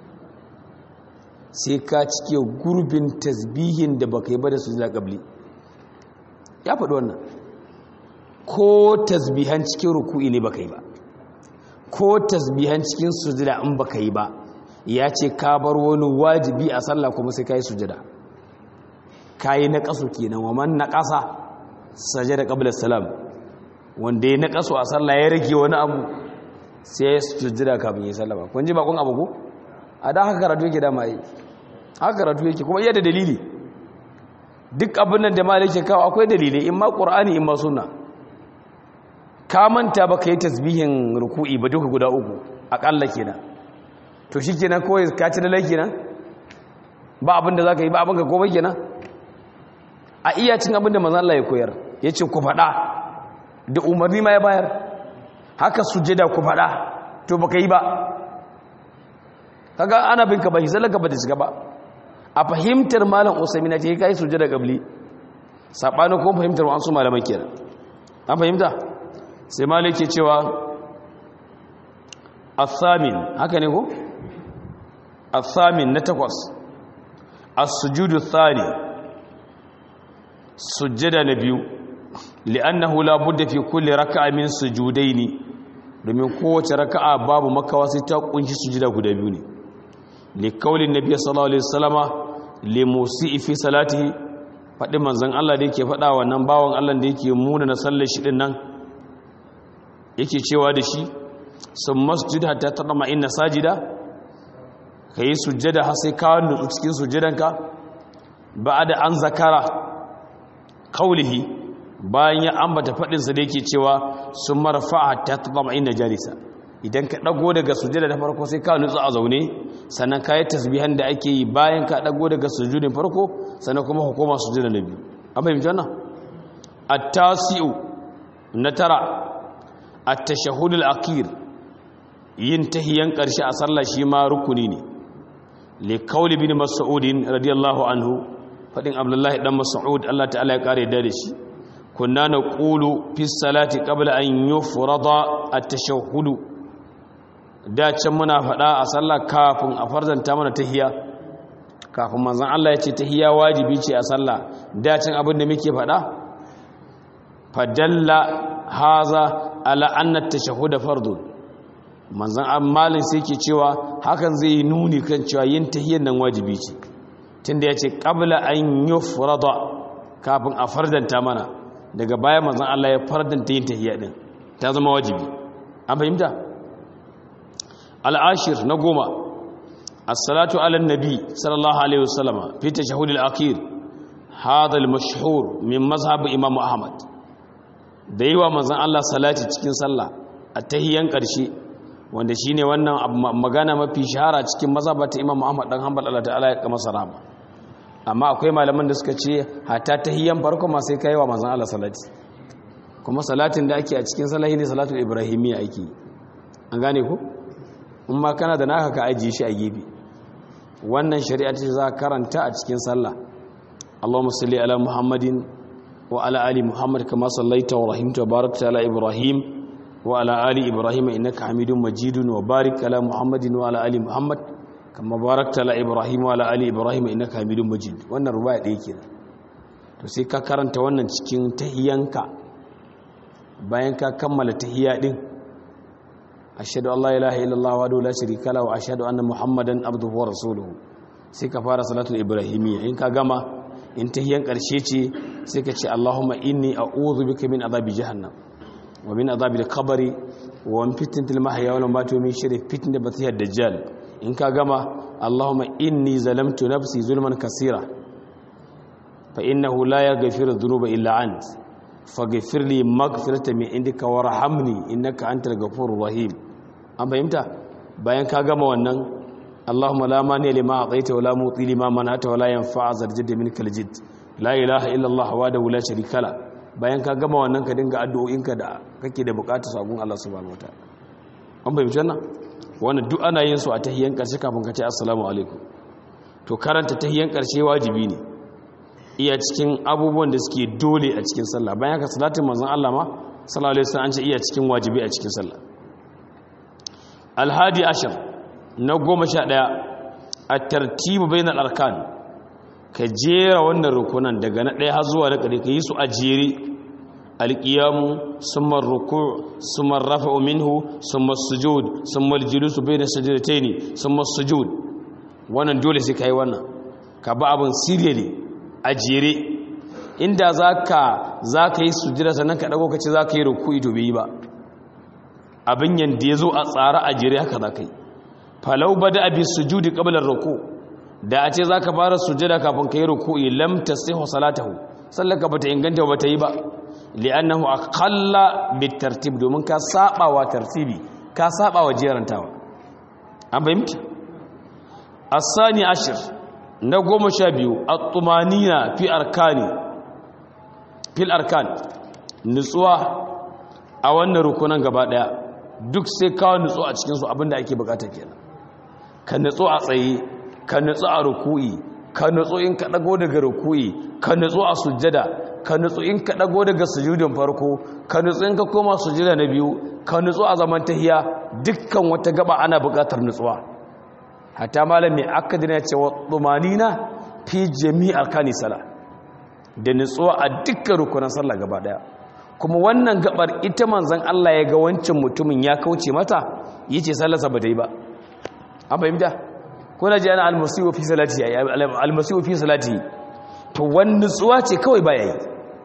[SPEAKER 1] sai ka cike gurbin tasbihin da baka yi ba da sujada qabli ya faɗi wannan ko tasbihan cikin ruku'i ne baka yi ba ko tasbihan cikin sujada in baka yi ba ya ce ka bar wani wajibi a sallah kuma sai ka yi sujada ka yi na ƙasu kenan wa man na ƙasa sajada qabla salam wanda ya na ƙasu a sallah ya rage wani abu sai ya sujada kafin ya sallah ba kun ji bakon abu ko a da haka karatu yake dama yi haka karatu yake kuma iya da dalili duk abin nan da ma yake kawo akwai dalilai in ma ƙur'ani in ma suna ka manta ba ka yi tasbihin ruku'i ba duka guda uku aƙalla kenan to shi kenan kawai ka ci lalai kenan ba abin da za ka yi ba abin ka komai kenan a iya cin abin da manzan Allah ya koyar ya ce ku faɗa da umarni ma ya bayar haka sujjada ku faɗa to ba ka yi ba kaga ana bin ka ba hisalaka ba da shiga ba a fahimtar malam usaimina ce kai sujjada gabli sabani ko fahimtar wasu malaman kenan an fahimta sai malik ke cewa athamin haka ne ko athamin na takwas as-sujudu thani sujjada na biyu li'annahu la budda fi kulli raka'a min sujudaini domin kowace raka'a babu makawa sai ta kunshi sujjada guda biyu ne likaulin nabiya sallallahu alaihi wasallama limusi fi salatihi faɗi manzon Allah da yake faɗa wannan bawan Allah da yake muna na sallar shi din nan yake cewa da shi sun masjid hatta tadama inna sajida kai sujjada har sai ka nutsu cikin sujjadanka ba'da an zakara kaulihi bayan ya ambata faɗin sa da yake cewa sun marfa hatta tadama inna jalisa idan ka ɗago daga sujada da farko sai ka nutsu a zaune sannan ka yi tasbihan da ake yi bayan ka ɗago daga sujudin farko sannan kuma hukuma sujada na biyu an fahimci wannan at-tasi'u na tara at-tashahhud al-akhir yin tahiyan ƙarshe a sallah shi ma rukuni ne li qawli bin mas'ud radiyallahu anhu fadin abdullahi dan mas'ud Allah ta'ala ya kare da shi kunna naqulu fi salati qabla an yufrada at-tashahhud da can muna faɗa a sallah kafin a farzanta mana tahiya kafin manzon Allah ya ce tahiyya wajibi ce a sallah dacin abin da muke faɗa fadalla haza ala anna tashahhud fardun manzon ammalin sai ke cewa hakan zai yi nuni kan cewa yin tahiyyar nan wajibi ce tunda ya ce qabla an yufrada kafin a fardanta mana daga baya manzon Allah ya fardanta yin tahiyya din ta zama wajibi an fahimta al'ashir na goma as-salatu ala nabi sallallahu alaihi wasallama fi tashahhud al-akhir hadha al-mashhur min mazhab imam ahmad da yi wa manzon Allah salati cikin sallah a tahiyyan karshe wanda shine wannan magana mafi shahara cikin mazhabata imam ahmad dan hanbal Allah ta'ala ya kama sarama amma akwai malaman da suka ce hatta tahiyyan farko ma sai kai wa manzon Allah salati kuma salatin da ake a cikin salahi ne salatul ibrahimiyya ake an gane ku in ma kana da naka ka ajiye shi a gefe wannan shari'a ce za karanta a cikin sallah Allahumma salli ala Muhammadin wa ala ali Muhammad kama sallaita wa rahimta wa barakta ala Ibrahim wa ala ali Ibrahim innaka Hamidum Majidun wa barik ala Muhammadin wa ala ali Muhammad kama barakta ala Ibrahim wa ala ali Ibrahim innaka Hamidum Majid wannan ruwaya ɗaya kenan to sai ka karanta wannan cikin tahiyanka bayan ka kammala tahiyya din ashhadu an la ilaha illallah wa la sharika lahu wa ashhadu anna muhammadan abduhu wa rasuluhu sai ka fara salatul ibrahimiyya in ka gama in tahiyyan karshe ce sai ka ce allahumma inni a'udhu bika min adhabi jahannam wa min adhabi al-qabri wa min fitnatil mahya wal mamati wa min sharri fitnatil masiihid dajjal in ka gama allahumma inni zalamtu nafsi zulman kaseera fa innahu la yaghfiru dhunuba illa ant faghfir li maghfiratan min indika warhamni innaka antal ghafurur rahim an fahimta bayan ka gama wannan Allahumma la mani lima ataita wala muti lima manata wala yanfa'a zarjid minkal jidd la ilaha illa Allah wahdahu la sharika la bayan ka gama wannan ka dinga addu'o'inka da kake da bukatar sabon Allah subhanahu wataala an fahimci wannan wannan duk ana yin su a tahiyyan karshe kafin ka ce assalamu alaikum to karanta tahiyyan karshe wajibi ne iya cikin abubuwan da suke dole a cikin sallah bayan ka salatin manzon Allah ma sallallahu alaihi wasallam an ce iya cikin wajibi a cikin sallah alhadi ashir na goma sha ɗaya a tartibu bainal arkan ka jera wannan rukunan daga na ɗaya har zuwa na ƙare ka yi su a jere alƙiyamu sumar ruku sumar rafa'u minhu sumar sujud sumar julusu bai na sajadatai sumar sujud wannan dole sai ka yi wannan ka ba abin siriyali a jere inda za ka yi sujira sannan ka ɗago ka ce za ka yi ruku ito bai yi ba abin yadda ya zo a tsara a jere haka za ka yi falau ba da abin sujudi ƙabalar ruku da a ce za ka fara sujada kafin ka yi ruku lam ta sai salatahu sallaka ba ta inganta ba ta yi ba li'annahu aqalla bit tartib domin ka saba wa tartibi ka saba wa jerantawa an fahimta asani ashir na goma sha biyu at-tumanina fi arkani fil arkan nutsuwa a wannan rukunan gaba daya duk sai kawo nutsu a cikin su abinda ake bukata kenan ka nutsu a tsaye ka nutsu a ruku'i ka nutsu in ka dago daga ruku'i ka nutsu a sujjada ka nutsu in ka dago daga sujudin farko ka nutsu in ka koma sujjada na biyu ka nutsu a zaman tahiya dukkan wata gaba ana buƙatar nutsuwa hatta malam mai akadina ya ce wa tumanina fi jami'ar kani sala da nutsuwa a dukkan rukunan sallah gaba daya kuma wannan gabar ita manzon Allah ya ga wancan mutumin ya kauce mata yace sallarsa ba ta yi ba an fahimta ko na ji ana almasihu fi salati almasihu fi salati to wani nutsuwa ce kawai ba yayi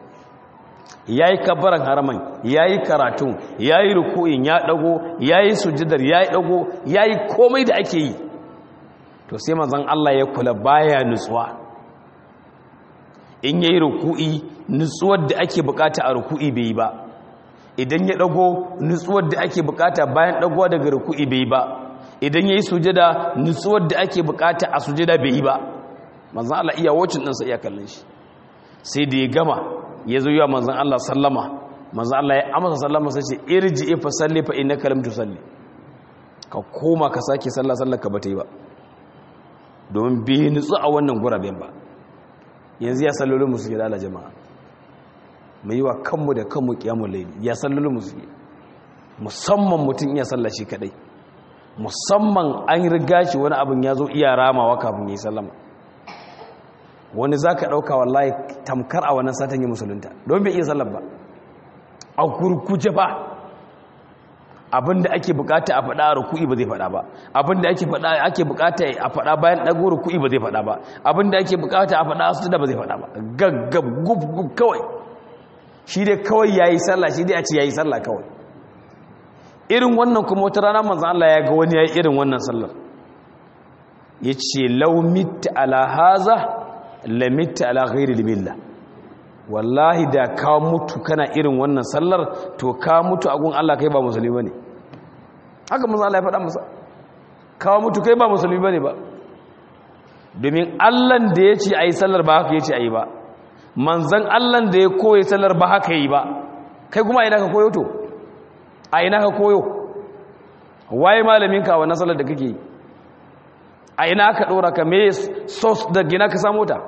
[SPEAKER 1] yayi kabbaran haraman yayi karatun yayi ruku'in ya dago yayi sujudar yayi dago yayi komai da ake yi to sai manzon Allah ya kula baya nutsuwa in yayi ruku'i nutsuwar da ake bukata a ruku'i bai ba idan ya dago nutsuwar da ake bukata bayan dagowa daga ruku'i bai ba idan yayi sujada nutsuwar da ake bukata a sujada bai ba manzon Allah iya wacin din sa iya kallon shi sai da ya gama ya zo yawa manzon Allah sallama manzon Allah ya amsa sallama sai ce irji fa salli fa innaka lam tusalli ka koma ka sake sallah sallar ka bata yi ba domin bai nutsu a wannan guraben ba yanzu ya sallolin musu ke dala jama'a mai yi wa kanmu da kanmu kiyamun laili ya sallolin musu ke musamman mutum iya salla shi kadai musamman an riga shi wani abin ya zo iya ramawa kafin ya yi sallama wani za ka ɗauka wallahi tamkar a wannan satan yi musulunta don bai iya sallar ba a kurkuce ba abinda ake bukata a faɗa a ruku'i ba zai faɗa ba abinda ake faɗa ake bukata a faɗa bayan ɗago ruku'i ba zai faɗa ba abinda ake bukata a faɗa a sujuda ba zai faɗa ba gaggab gub gub kawai shi dai kawai yayi sallah shi dai a ce yayi sallah kawai irin wannan kuma wata rana manzon Allah ya ga wani yayi irin wannan sallar yace law mitta ala haza la mitta ala ghairi billah wallahi da ka mutu kana irin wannan sallar to ka mutu a gun Allah kai ba musulmi bane haka manzo Allah ya faɗa masa ka mutu kai ba musulmi bane ba domin Allah da yace ayi sallar ba haka yace ayi ba manzon Allah da ya koyi sallar ba haka yi ba kai kuma ina ka koyo to a ina ka koyo waye malamin ka wannan sallar da kake yi a ina ka dora ka me source da gina ka samu ta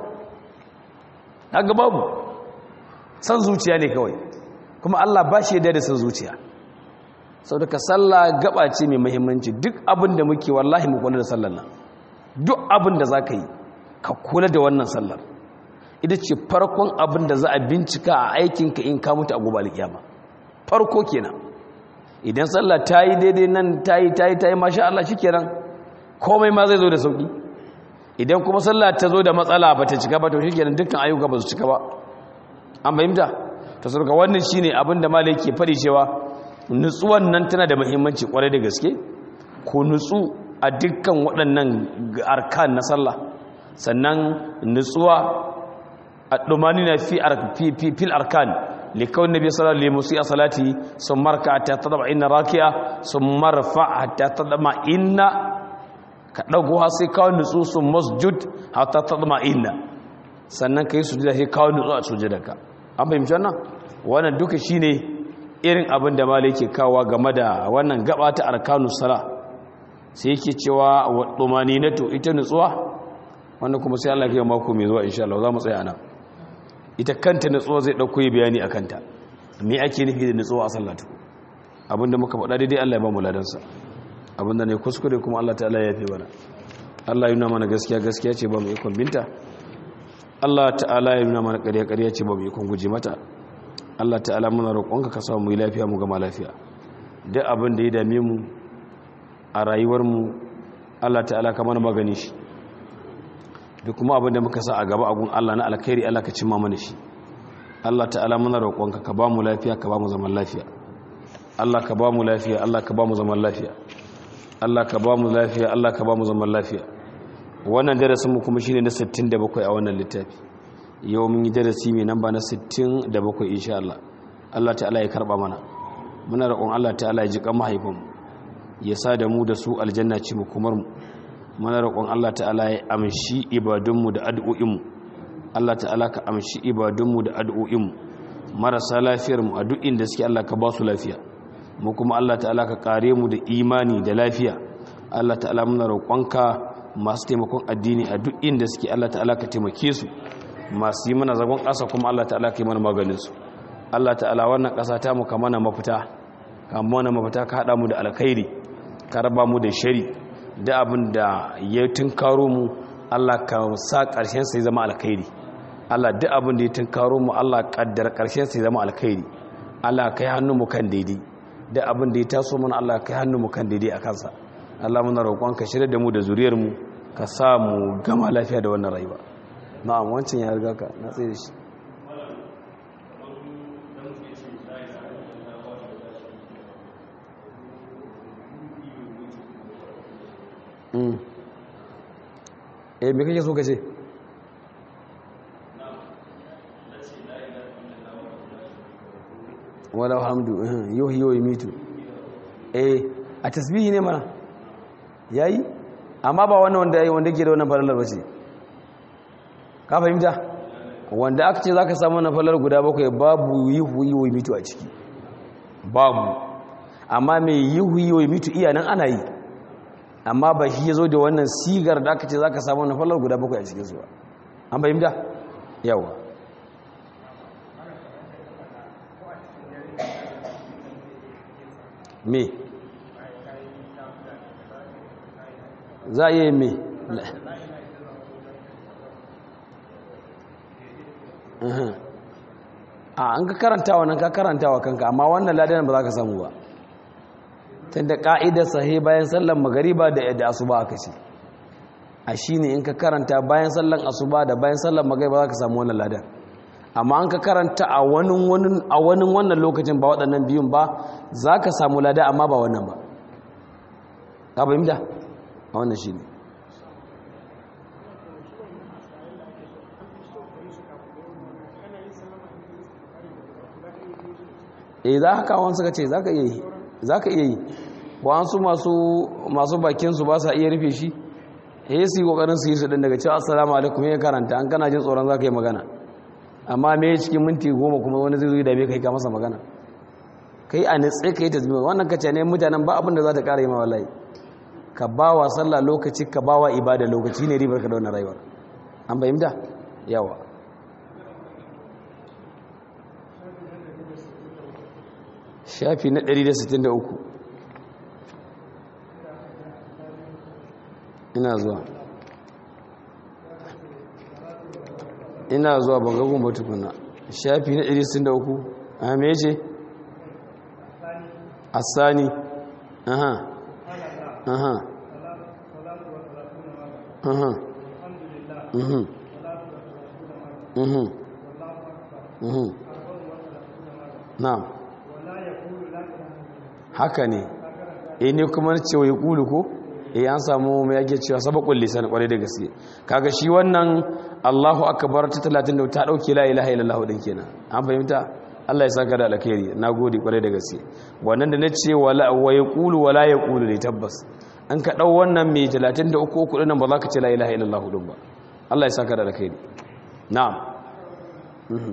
[SPEAKER 1] kaga babu san zuciya ne kawai kuma Allah ba shi da san zuciya sau daga sallah gaba ce mai mahimmanci duk abin da muke wallahi mu kula da sallar nan duk abin da za ka yi ka kula da wannan sallar ita ce farkon abin da za a bincika a aikinka in ka mutu a gobe alkiyama farko kenan idan sallah ta yi daidai nan ta yi ta yi ta yi masha Allah shi kenan komai ma zai zo da sauki idan kuma sallah ta zo da matsala ba ta cika ba to shi kenan dukkan ayyuka ba su cika ba an fahimta ta sarka wannan shine abin da malai ke faɗi cewa nutsuwan nan tana da muhimmanci kwarai da gaske ko nutsu a dukkan waɗannan arkan na sallah sannan nutsuwa a ɗumani na fil arkan likawun nabi sallallahu alaihi musu a salati sun marka ta taɗa inna rakiya sun marfa ta taɗa inna ka ɗago har sai kawo nutsu sun masjud har ta taɗa inna sannan ka yi sujada sai kawo nutsu a sujadarka an fahimci wannan wannan duka shine irin abin da malai yake kawo game da wannan gaba ta arkanus sala sai yake cewa wa tumaninatu ita nutsuwa wanda kuma sai Allah ya mako mai zuwa insha Allah za mu tsaya nan ita kanta nutsuwa zai dauko yi bayani akan ta me ake nufi da nutsuwa a sallatu abinda muka faɗa daidai Allah ya ba mu ladansa abinda ne kuskure kuma Allah ta'ala ya yafe mana Allah ya nuna mana gaskiya gaskiya ce ba mu ikon binta Allah ta'ala ya nuna mana ƙarya ƙarya ce ba mu ikon guje mata Allah ta'ala muna roƙonka ka samu mu yi lafiya mu gama lafiya duk abin da ya dame mu a rayuwar mu Allah ta'ala ka mana magani shi duk kuma abin da muka sa a gaba a gun Allah na alkhairi Allah ka cimma mana shi Allah ta'ala muna roƙonka ka ba mu lafiya ka ba mu zaman lafiya Allah ka ba mu lafiya Allah ka ba mu zaman lafiya Allah ka ba mu lafiya Allah ka ba mu zaman lafiya wannan darasin mu kuma shine na 67 a wannan littafi yau mun yi darasi mai namba na 67 insha Allah Allah ta'ala ya karba mana muna roƙon Allah ta'ala ya ji kan mahaifinmu ya sa da mu da su aljanna ci mu kumar mu muna roƙon Allah ta'ala ya amshi ibadunmu da addu'o'inmu Allah ta'ala ka amshi ibadunmu da addu'o'inmu marasa lafiyar mu a duk inda suke Allah ka ba su lafiya mu kuma Allah ta'ala ka kare mu da imani da lafiya Allah ta'ala muna roƙonka masu taimakon addini a duk inda suke Allah ta'ala ka taimake su masu yi mana zagon ƙasa kuma Allah ta'ala ka yi mana maganin su Allah ta'ala wannan ƙasa ta mu ka mana mafita ka mana mafita ka haɗa mu da alkhairi ka raba mu da shari da abin da ya tunkaro mu Allah ka sa ƙarshen sai zama alkhairi Allah duk abin da ya tunkaro mu Allah kaddara ƙarshen sai zama alkhairi Allah kai hannu mu kan daidai da abin da ya taso mana Allah kai hannu mu kan daidai a kansa Allah muna roƙon ka shirya da mu da zuriyar mu ka sa mu gama lafiya da wannan rayuwa na'am wancan ya riga ka na tsaye da shi eh me kake so ka ce wala hamdu yau yau mitu eh a tasbihi ne mana yayi amma ba wannan wanda yayi wanda ke da wannan falalar bace ka fahimta wanda aka ce zaka samu wannan falalar guda bakwai babu yihu yihu mitu a ciki babu amma mai yihu yihu mitu iya nan ana yi amma ba shi yazo da wannan sigar da aka ce zaka samu wannan falalar guda bakwai a cikin su an fahimta yawa me za a yi me a an ka karanta wannan ka karanta wa kanka amma wannan ladan ba za ka samu ba tunda ka'idar sahi bayan sallan magariba da da asuba aka ce a shine in ka karanta bayan sallan asuba da bayan sallan magariba za ka samu wannan ladan amma an ka karanta a wani a wani wannan lokacin ba waɗannan biyun ba za ka samu lada amma ba wannan ba ka fahimta a wannan shine eh za ka kawo suka ce za ka iya yi za ka iya yi wa'ansu masu bakinsu ba sa iya rufe shi ya su yi ƙoƙarin su yi su ɗin daga cewa assalamu alaikum ya karanta an kana jin tsoron za ka yi magana amma me cikin minti goma kuma wani zai zo da bai kai ka masa magana kai a nitse ka yi ta zuwa wannan kace ne mutanen ba abin da za ta ƙara yi ma wallahi ka ba wa sallah lokaci ka ba wa ibada lokaci ne ribar ka da wannan rayuwar an fahimta yawa shafi na 163 ina zuwa ina zuwa bangagun ba tukuna shafi na 163 a me ce asani aha aha aha mhm mhm mhm na'am haka ne eh ne kuma cewa ya kulu ko eh an samu mai yake cewa sabaqul lisan kwarai da gaske kaga shi wannan Allahu akbar ta 30 ta dauke la ilaha illallah din kenan an fahimta Allah ya saka da alkhairi nagode kwarai da gaske wannan da nace wala wa yaqulu wala yaqulu ne tabbas an ka dau wannan mai 33 uku din nan ba za ka ce la ilaha illallah din ba Allah ya saka da alkhairi na'am mhm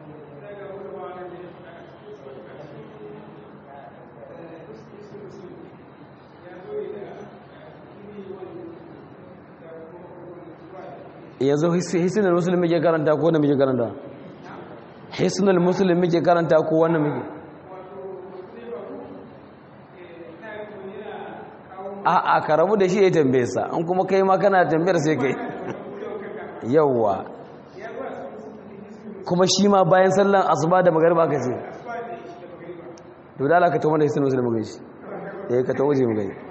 [SPEAKER 1] yanzu hisinar musulmi ke karanta ko wanda muke karanta hisinar musulmi ke karanta ko wanda muke a a ka rabu da shi ya tambaye sa an kuma kai ma kana tambayar sai kai yawwa kuma shi ma bayan sallan asuba da magarba ka ce to da Allah ka tawo da hisinar musulmi gai shi eh ka tawo je mu gai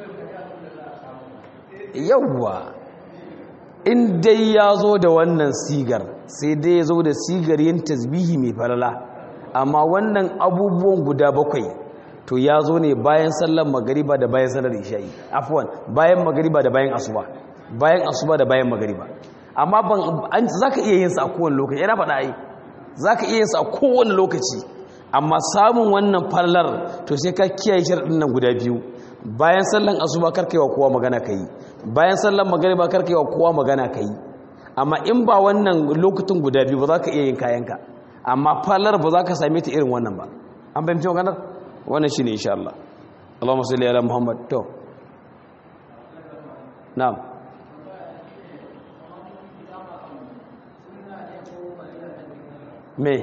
[SPEAKER 1] yawwa in dai ya zo da wannan sigar sai dai ya zo da sigar yin tasbihi mai falala amma wannan abubuwan guda bakwai to ya zo ne bayan sallar magariba da bayan sallar isha'i afwan bayan magariba da bayan asuba bayan asuba da bayan magariba amma ban zaka iya yin sa a kowane lokaci yana faɗa ai zaka iya yin sa a kowane lokaci amma samun wannan falalar to sai ka kiyaye sharadin nan guda biyu bayan sallan asuba karkaiwa kowa magana kai bayan sallan magariba karkaiwa kowa magana kai amma in ba wannan lokutan guda biyu ba za ka iya yin kayanka amma falar ba za ka same ta irin wannan ba an fahimci maganar wannan shine insha Allah Allahumma salli ala Muhammad to na'am me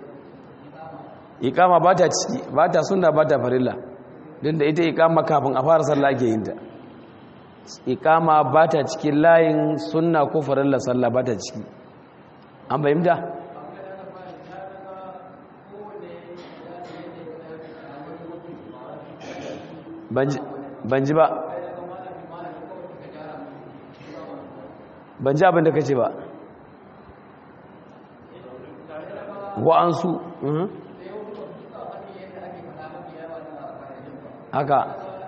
[SPEAKER 1] ikama ba ta ciki ba ta sunna ba ta farilla don da ita ikama kafin a fara sallah ake yin ta ikama ba ta cikin layin sunna ko farilla sallah ba ta ciki an fahimta ban ji ba ban ji abin da ka ce ba wa'ansu haka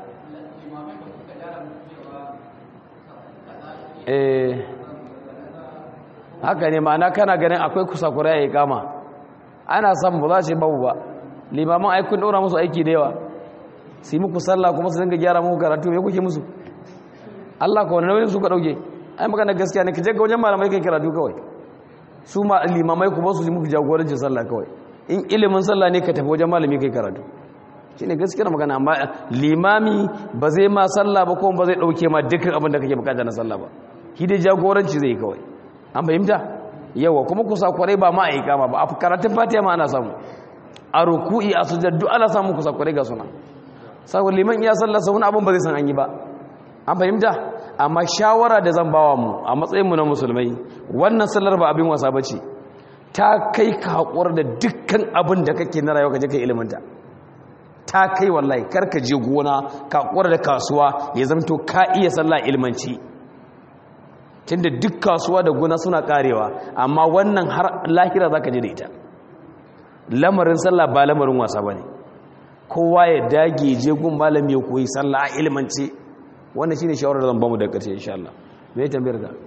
[SPEAKER 1] eh haka ne ma'ana kana ganin akwai kusakura ya yi kama ana samun ba za ce babu ba limaman aikun ɗora musu aiki da yawa su yi muku sallah kuma su dinga gyara muku karatu ya kuke musu Allah ka wani nauyin su ka ɗauke ai magana gaskiya ne ka je ga wajen malamai kai karatu kawai su ma limamai kuma su yi muku jagorancin sallah kawai in ilimin sallah ne ka tafi wajen malami kai karatu shi ne gaskiyar magana amma limami ba zai ma sallah ba kuma ba zai ɗauke ma dukkan abin da kake bukata na sallah ba shi dai jagoranci zai kawai an fahimta yawa kuma kusa kwarai ba ma a yi kama ba a karatun fatiha ma ana samu a ruku'i a sujjar duk ana samun kusa kwarai ga suna saboda liman iya sallah sa wani abin ba zai san an yi ba an fahimta amma shawara da zan bawa mu a matsayinmu na musulmai wannan sallar ba abin wasa ba ce ta kai ka haƙuwar da dukkan abin da kake na rayuwa ka je ka iliminta ta kai wallahi karka je gona ka haƙuwar da kasuwa ya zamto ka iya sallah ilmanci tunda duk kasuwa da gona suna karewa amma wannan har lahira za ka je da ita lamarin sallah ba lamarin wasa ba ne kowa ya dage je gun malami ya koyi sallah a ilmance wannan shine shawarar zan bamu daga ƙarshe insha Allah me ya tambayar ka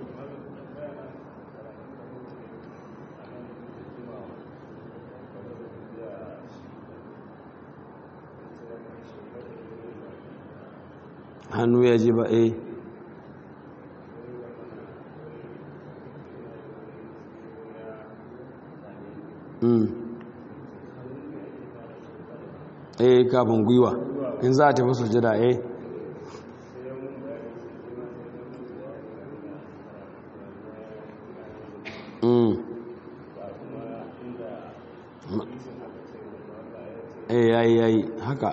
[SPEAKER 1] hannu ya ji ba eh eh kafin gwiwa in za a tafi sujada eh eh yayi yayi haka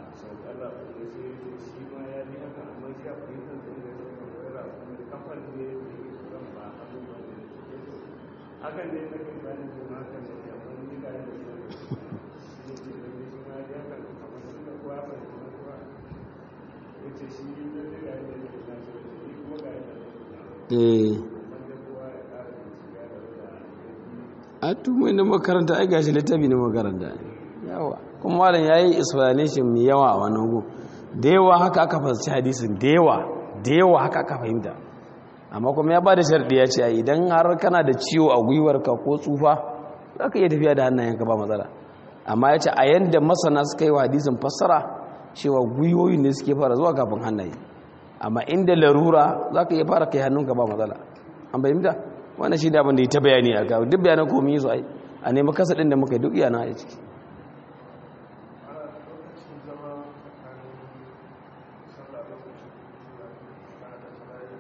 [SPEAKER 2] hakan ne na kan bani kuma hakan ne amma ni ga da shi ne ce da shi ma ya kan amma shi da kuwa ba shi kuwa yace shi da da ga da shi na so shi kuma ga da
[SPEAKER 1] eh
[SPEAKER 2] wanda kuwa ya ƙara bincike da da
[SPEAKER 1] a tumai na makaranta ai gashi littafi na makaranta yawa kuma malam yayi explanation mai yawa a wannan gu da yawa haka aka fahimci hadisin da yawa da yawa haka aka fahimta amma kuma ya ba da sharɗi ya ce idan har kana da ciwo a gwiwarka ko tsufa za ka iya tafiya da hannayenka ba matsala amma ya ce a yadda masana suka yi wa hadisin fassara cewa gwiwoyi ne suke fara zuwa kafin hannaye amma inda larura za ka iya fara kai hannunka ba matsala an fahimta wannan shi da abin da ya ta bayani a kawo duk bayanan komi yi su ai a nemi kasa ɗin da muka yi duk yana a ciki
[SPEAKER 2] ana lokacin zama tsakanin sallah lokacin da da sallah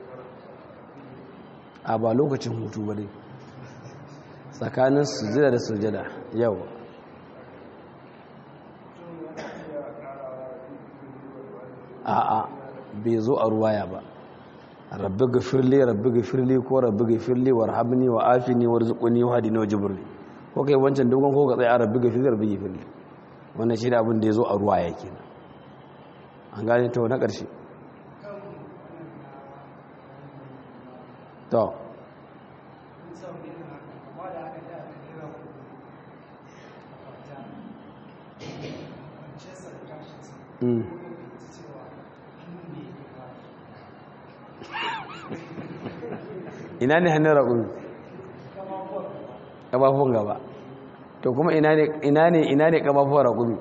[SPEAKER 1] a ba lokacin hutu ba dai tsakanin sujada da sujada yau a a bai zo a ruwaya ba rabbi gafirli rabbi gafirli ko rabbi gafirli warhamni wa afini warzuqni wa hadini wa jibrli ko kai wancan dogon ko ka tsaya rabbi gafirli rabbi gafirli wannan shi da abin da ya zo a ruwaya kenan an gane to na ƙarshe to Mm. ina ne hannun raƙumi ƙafafuwan gaba to kuma ina ne ina ne ƙafafuwan raƙumi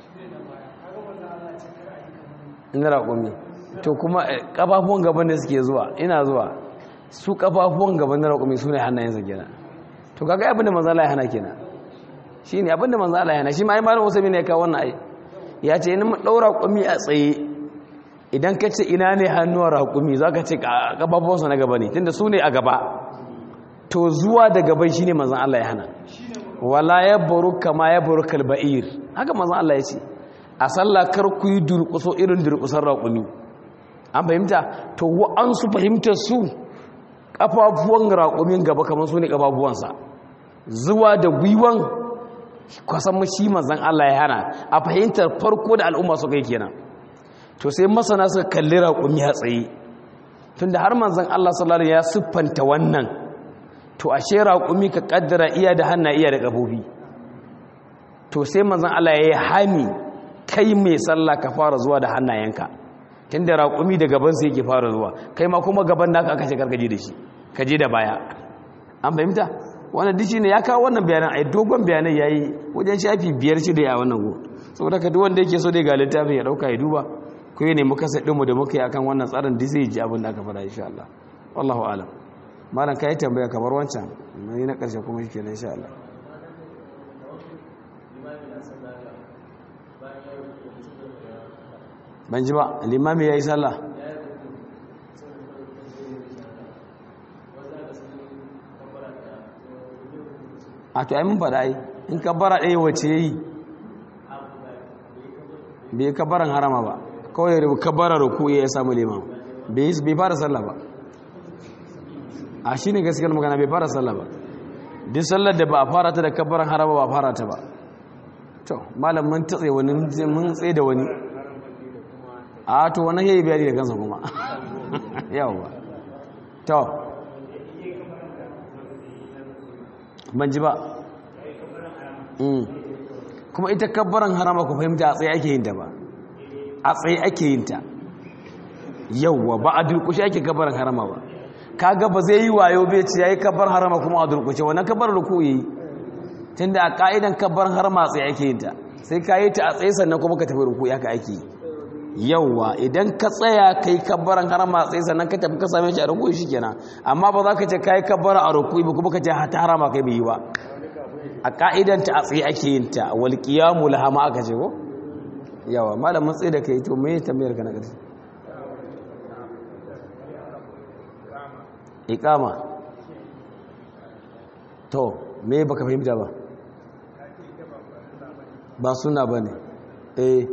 [SPEAKER 1] ina raƙumi to kuma ƙafafuwan gaba ne suke zuwa ina zuwa su ƙafafuwan gaba na raƙumi su ne hannayensa kenan to kaga abinda manzala ya hana kenan shi ne abinda manzala ya hana shi ma yi malin wasu ne ya kawo wannan ai ya ce ina ɗaura raƙumi a tsaye idan ka ce ina ne hannuwar raƙumi za ka ce ƙafafuwansa na gaba ne tunda su ne a gaba to zuwa da gaban shi ne manzan Allah ya hana wala ya baru kama ya baru kalba'ir haka manzan Allah ya ce a sallah kar ku yi durƙuso irin durƙusar raƙumi an fahimta to an su fahimtar su ƙafafuwan raƙumin gaba kamar su ne ƙafafuwansa zuwa da gwiwan kwasan shi manzan Allah ya hana a fahimtar farko da al'umma su kai kenan to sai masana suka kalli raƙumi a tsaye tunda har manzan Allah sallallahu ya siffanta wannan to ashe raƙumi ka kaddara iya da hanna iya da ƙafofi to sai manzan Allah ya yi hani kai mai sallah ka fara zuwa da hannayenka tunda raƙumi da gaban sai yake fara zuwa kai ma kuma gaban naka aka ce karkaje da shi ka je da baya an fahimta wannan dishi ne ya kawo wannan bayanan ai dogon bayanai yayi wajen shafi biyar shi da ya wannan go saboda ka duk wanda yake so dai ga littafin ya dauka ya duba ko ne muka sa dinmu da muka yi akan wannan tsarin da zai ji abin da aka faɗa insha Allah wallahu alam malam kai tambaya kamar wancan mai na karshe kuma shike insha Allah ban ji ba limami yayi sallah a to ai mun faɗa ai in kabbara ɗaya wace yayi bai kabbaran harama ba kawai da kabbara ruku ya samu liman bai fara sallah ba a shi ne gaskiyar magana bai fara sallah ba duk sallar da ba a fara ta da kabbaran harama ba a fara ta ba to malam mun tatse wani mun tsaye da wani a to wani yayi bayani da kansa kuma yawa to ban ji ba kuma ita kabbaran harama ku fahimta a tsaye ake yin ta ba a tsaye ake yin ta yauwa ba a durkushe ake kabbaran harama ba kaga ba zai yi wayo bai ce yayi kabbar harama kuma a durkushe wannan kabbar ruku yi tunda a ka'idan kabbar harama a tsaye ake yin ta sai ka yi ta a tsaye sannan kuma ka tafi ruku ya ka ake yauwa idan ka tsaya kai kabbaran harama a tsaye sannan ka tafi ka same shi a ruku shikenan amma ba za ka ce kai kabbara a ruku ba kuma ka ce ta harama kai bai yi ba a ka'idanta a tsaye ake yin ta wal qiyamu laha ma aka ce ko yawa malamin tsaye da kai to me tambayar ka na ƙarshe iqama to me baka fahimta ba ba suna bane eh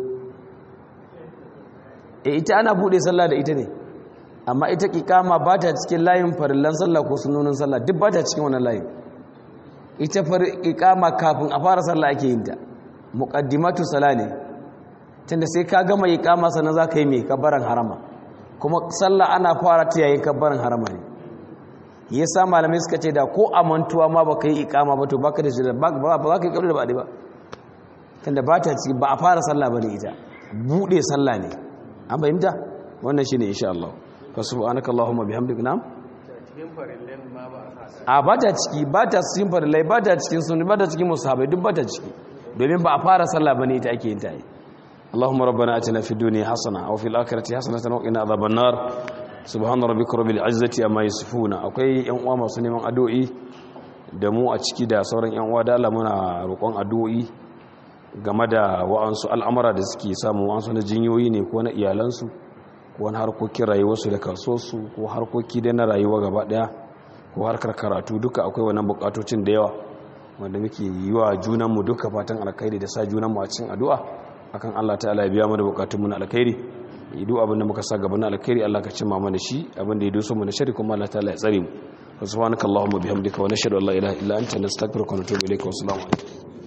[SPEAKER 1] eh ita ana bude sallah da ita ne amma ita iqama ba ta cikin layin farillan sallah ko sunnonin sallah duk ba ta cikin wannan layin ita far iqama kafin a fara sallah ake yin ta muqaddimatu sala ne tunda sai ka gama iqama sannan zaka yi mai kabbaran harama kuma sallah ana fara ta yayin kabbaran harama ne yasa malamai suka ce da ko amantuwa ma baka yi iqama ba to baka da shi ba za ka yi kabbar da ba ba tunda ba ta ciki ba a fara sallah bane ita bude sallah ne an fahimta wannan shine insha Allah fa subhanakallahumma bihamdika nam
[SPEAKER 2] cikin farillen ma ba a sa
[SPEAKER 1] a ba ta ciki ba ta cikin farillai ba ta cikin sunni ba ta cikin musahabai duk ba ta ciki domin ba a fara sallah bane ita ake yin ta yi Allahumma rabbana atina fid dunya hasana wa fil akhirati hasanatan wa qina adhaban nar subhana rabbika rabbil izzati amma yasifuna akwai yan uwa masu neman addu'o'i da mu a ciki da sauran yan uwa da Allah muna roƙon addu'o'i game da wa'ansu al'amura da suke samu wa'ansu na jinyoyi ne ko na iyalansu ko wani harkokin rayuwarsu da kasuwarsu ko harkoki da na rayuwa gaba daya ko harkar karatu duka akwai wannan bukatocin da yawa wanda muke yi wa junanmu duka fatan alkhairi da sa junanmu a cikin addu'a akan Allah ta'ala ya biya mu da bukatunmu na alkhairi idu abin da muka sa gaba na alkhairi Allah ka cimma mana shi abin da ya doso mu na shari kuma Allah ta'ala ya tsare mu subhanakallahumma bihamdika wa nashhadu an la ilaha illa anta nastaghfiruka wa natubu ilayka wa assalamu alaikum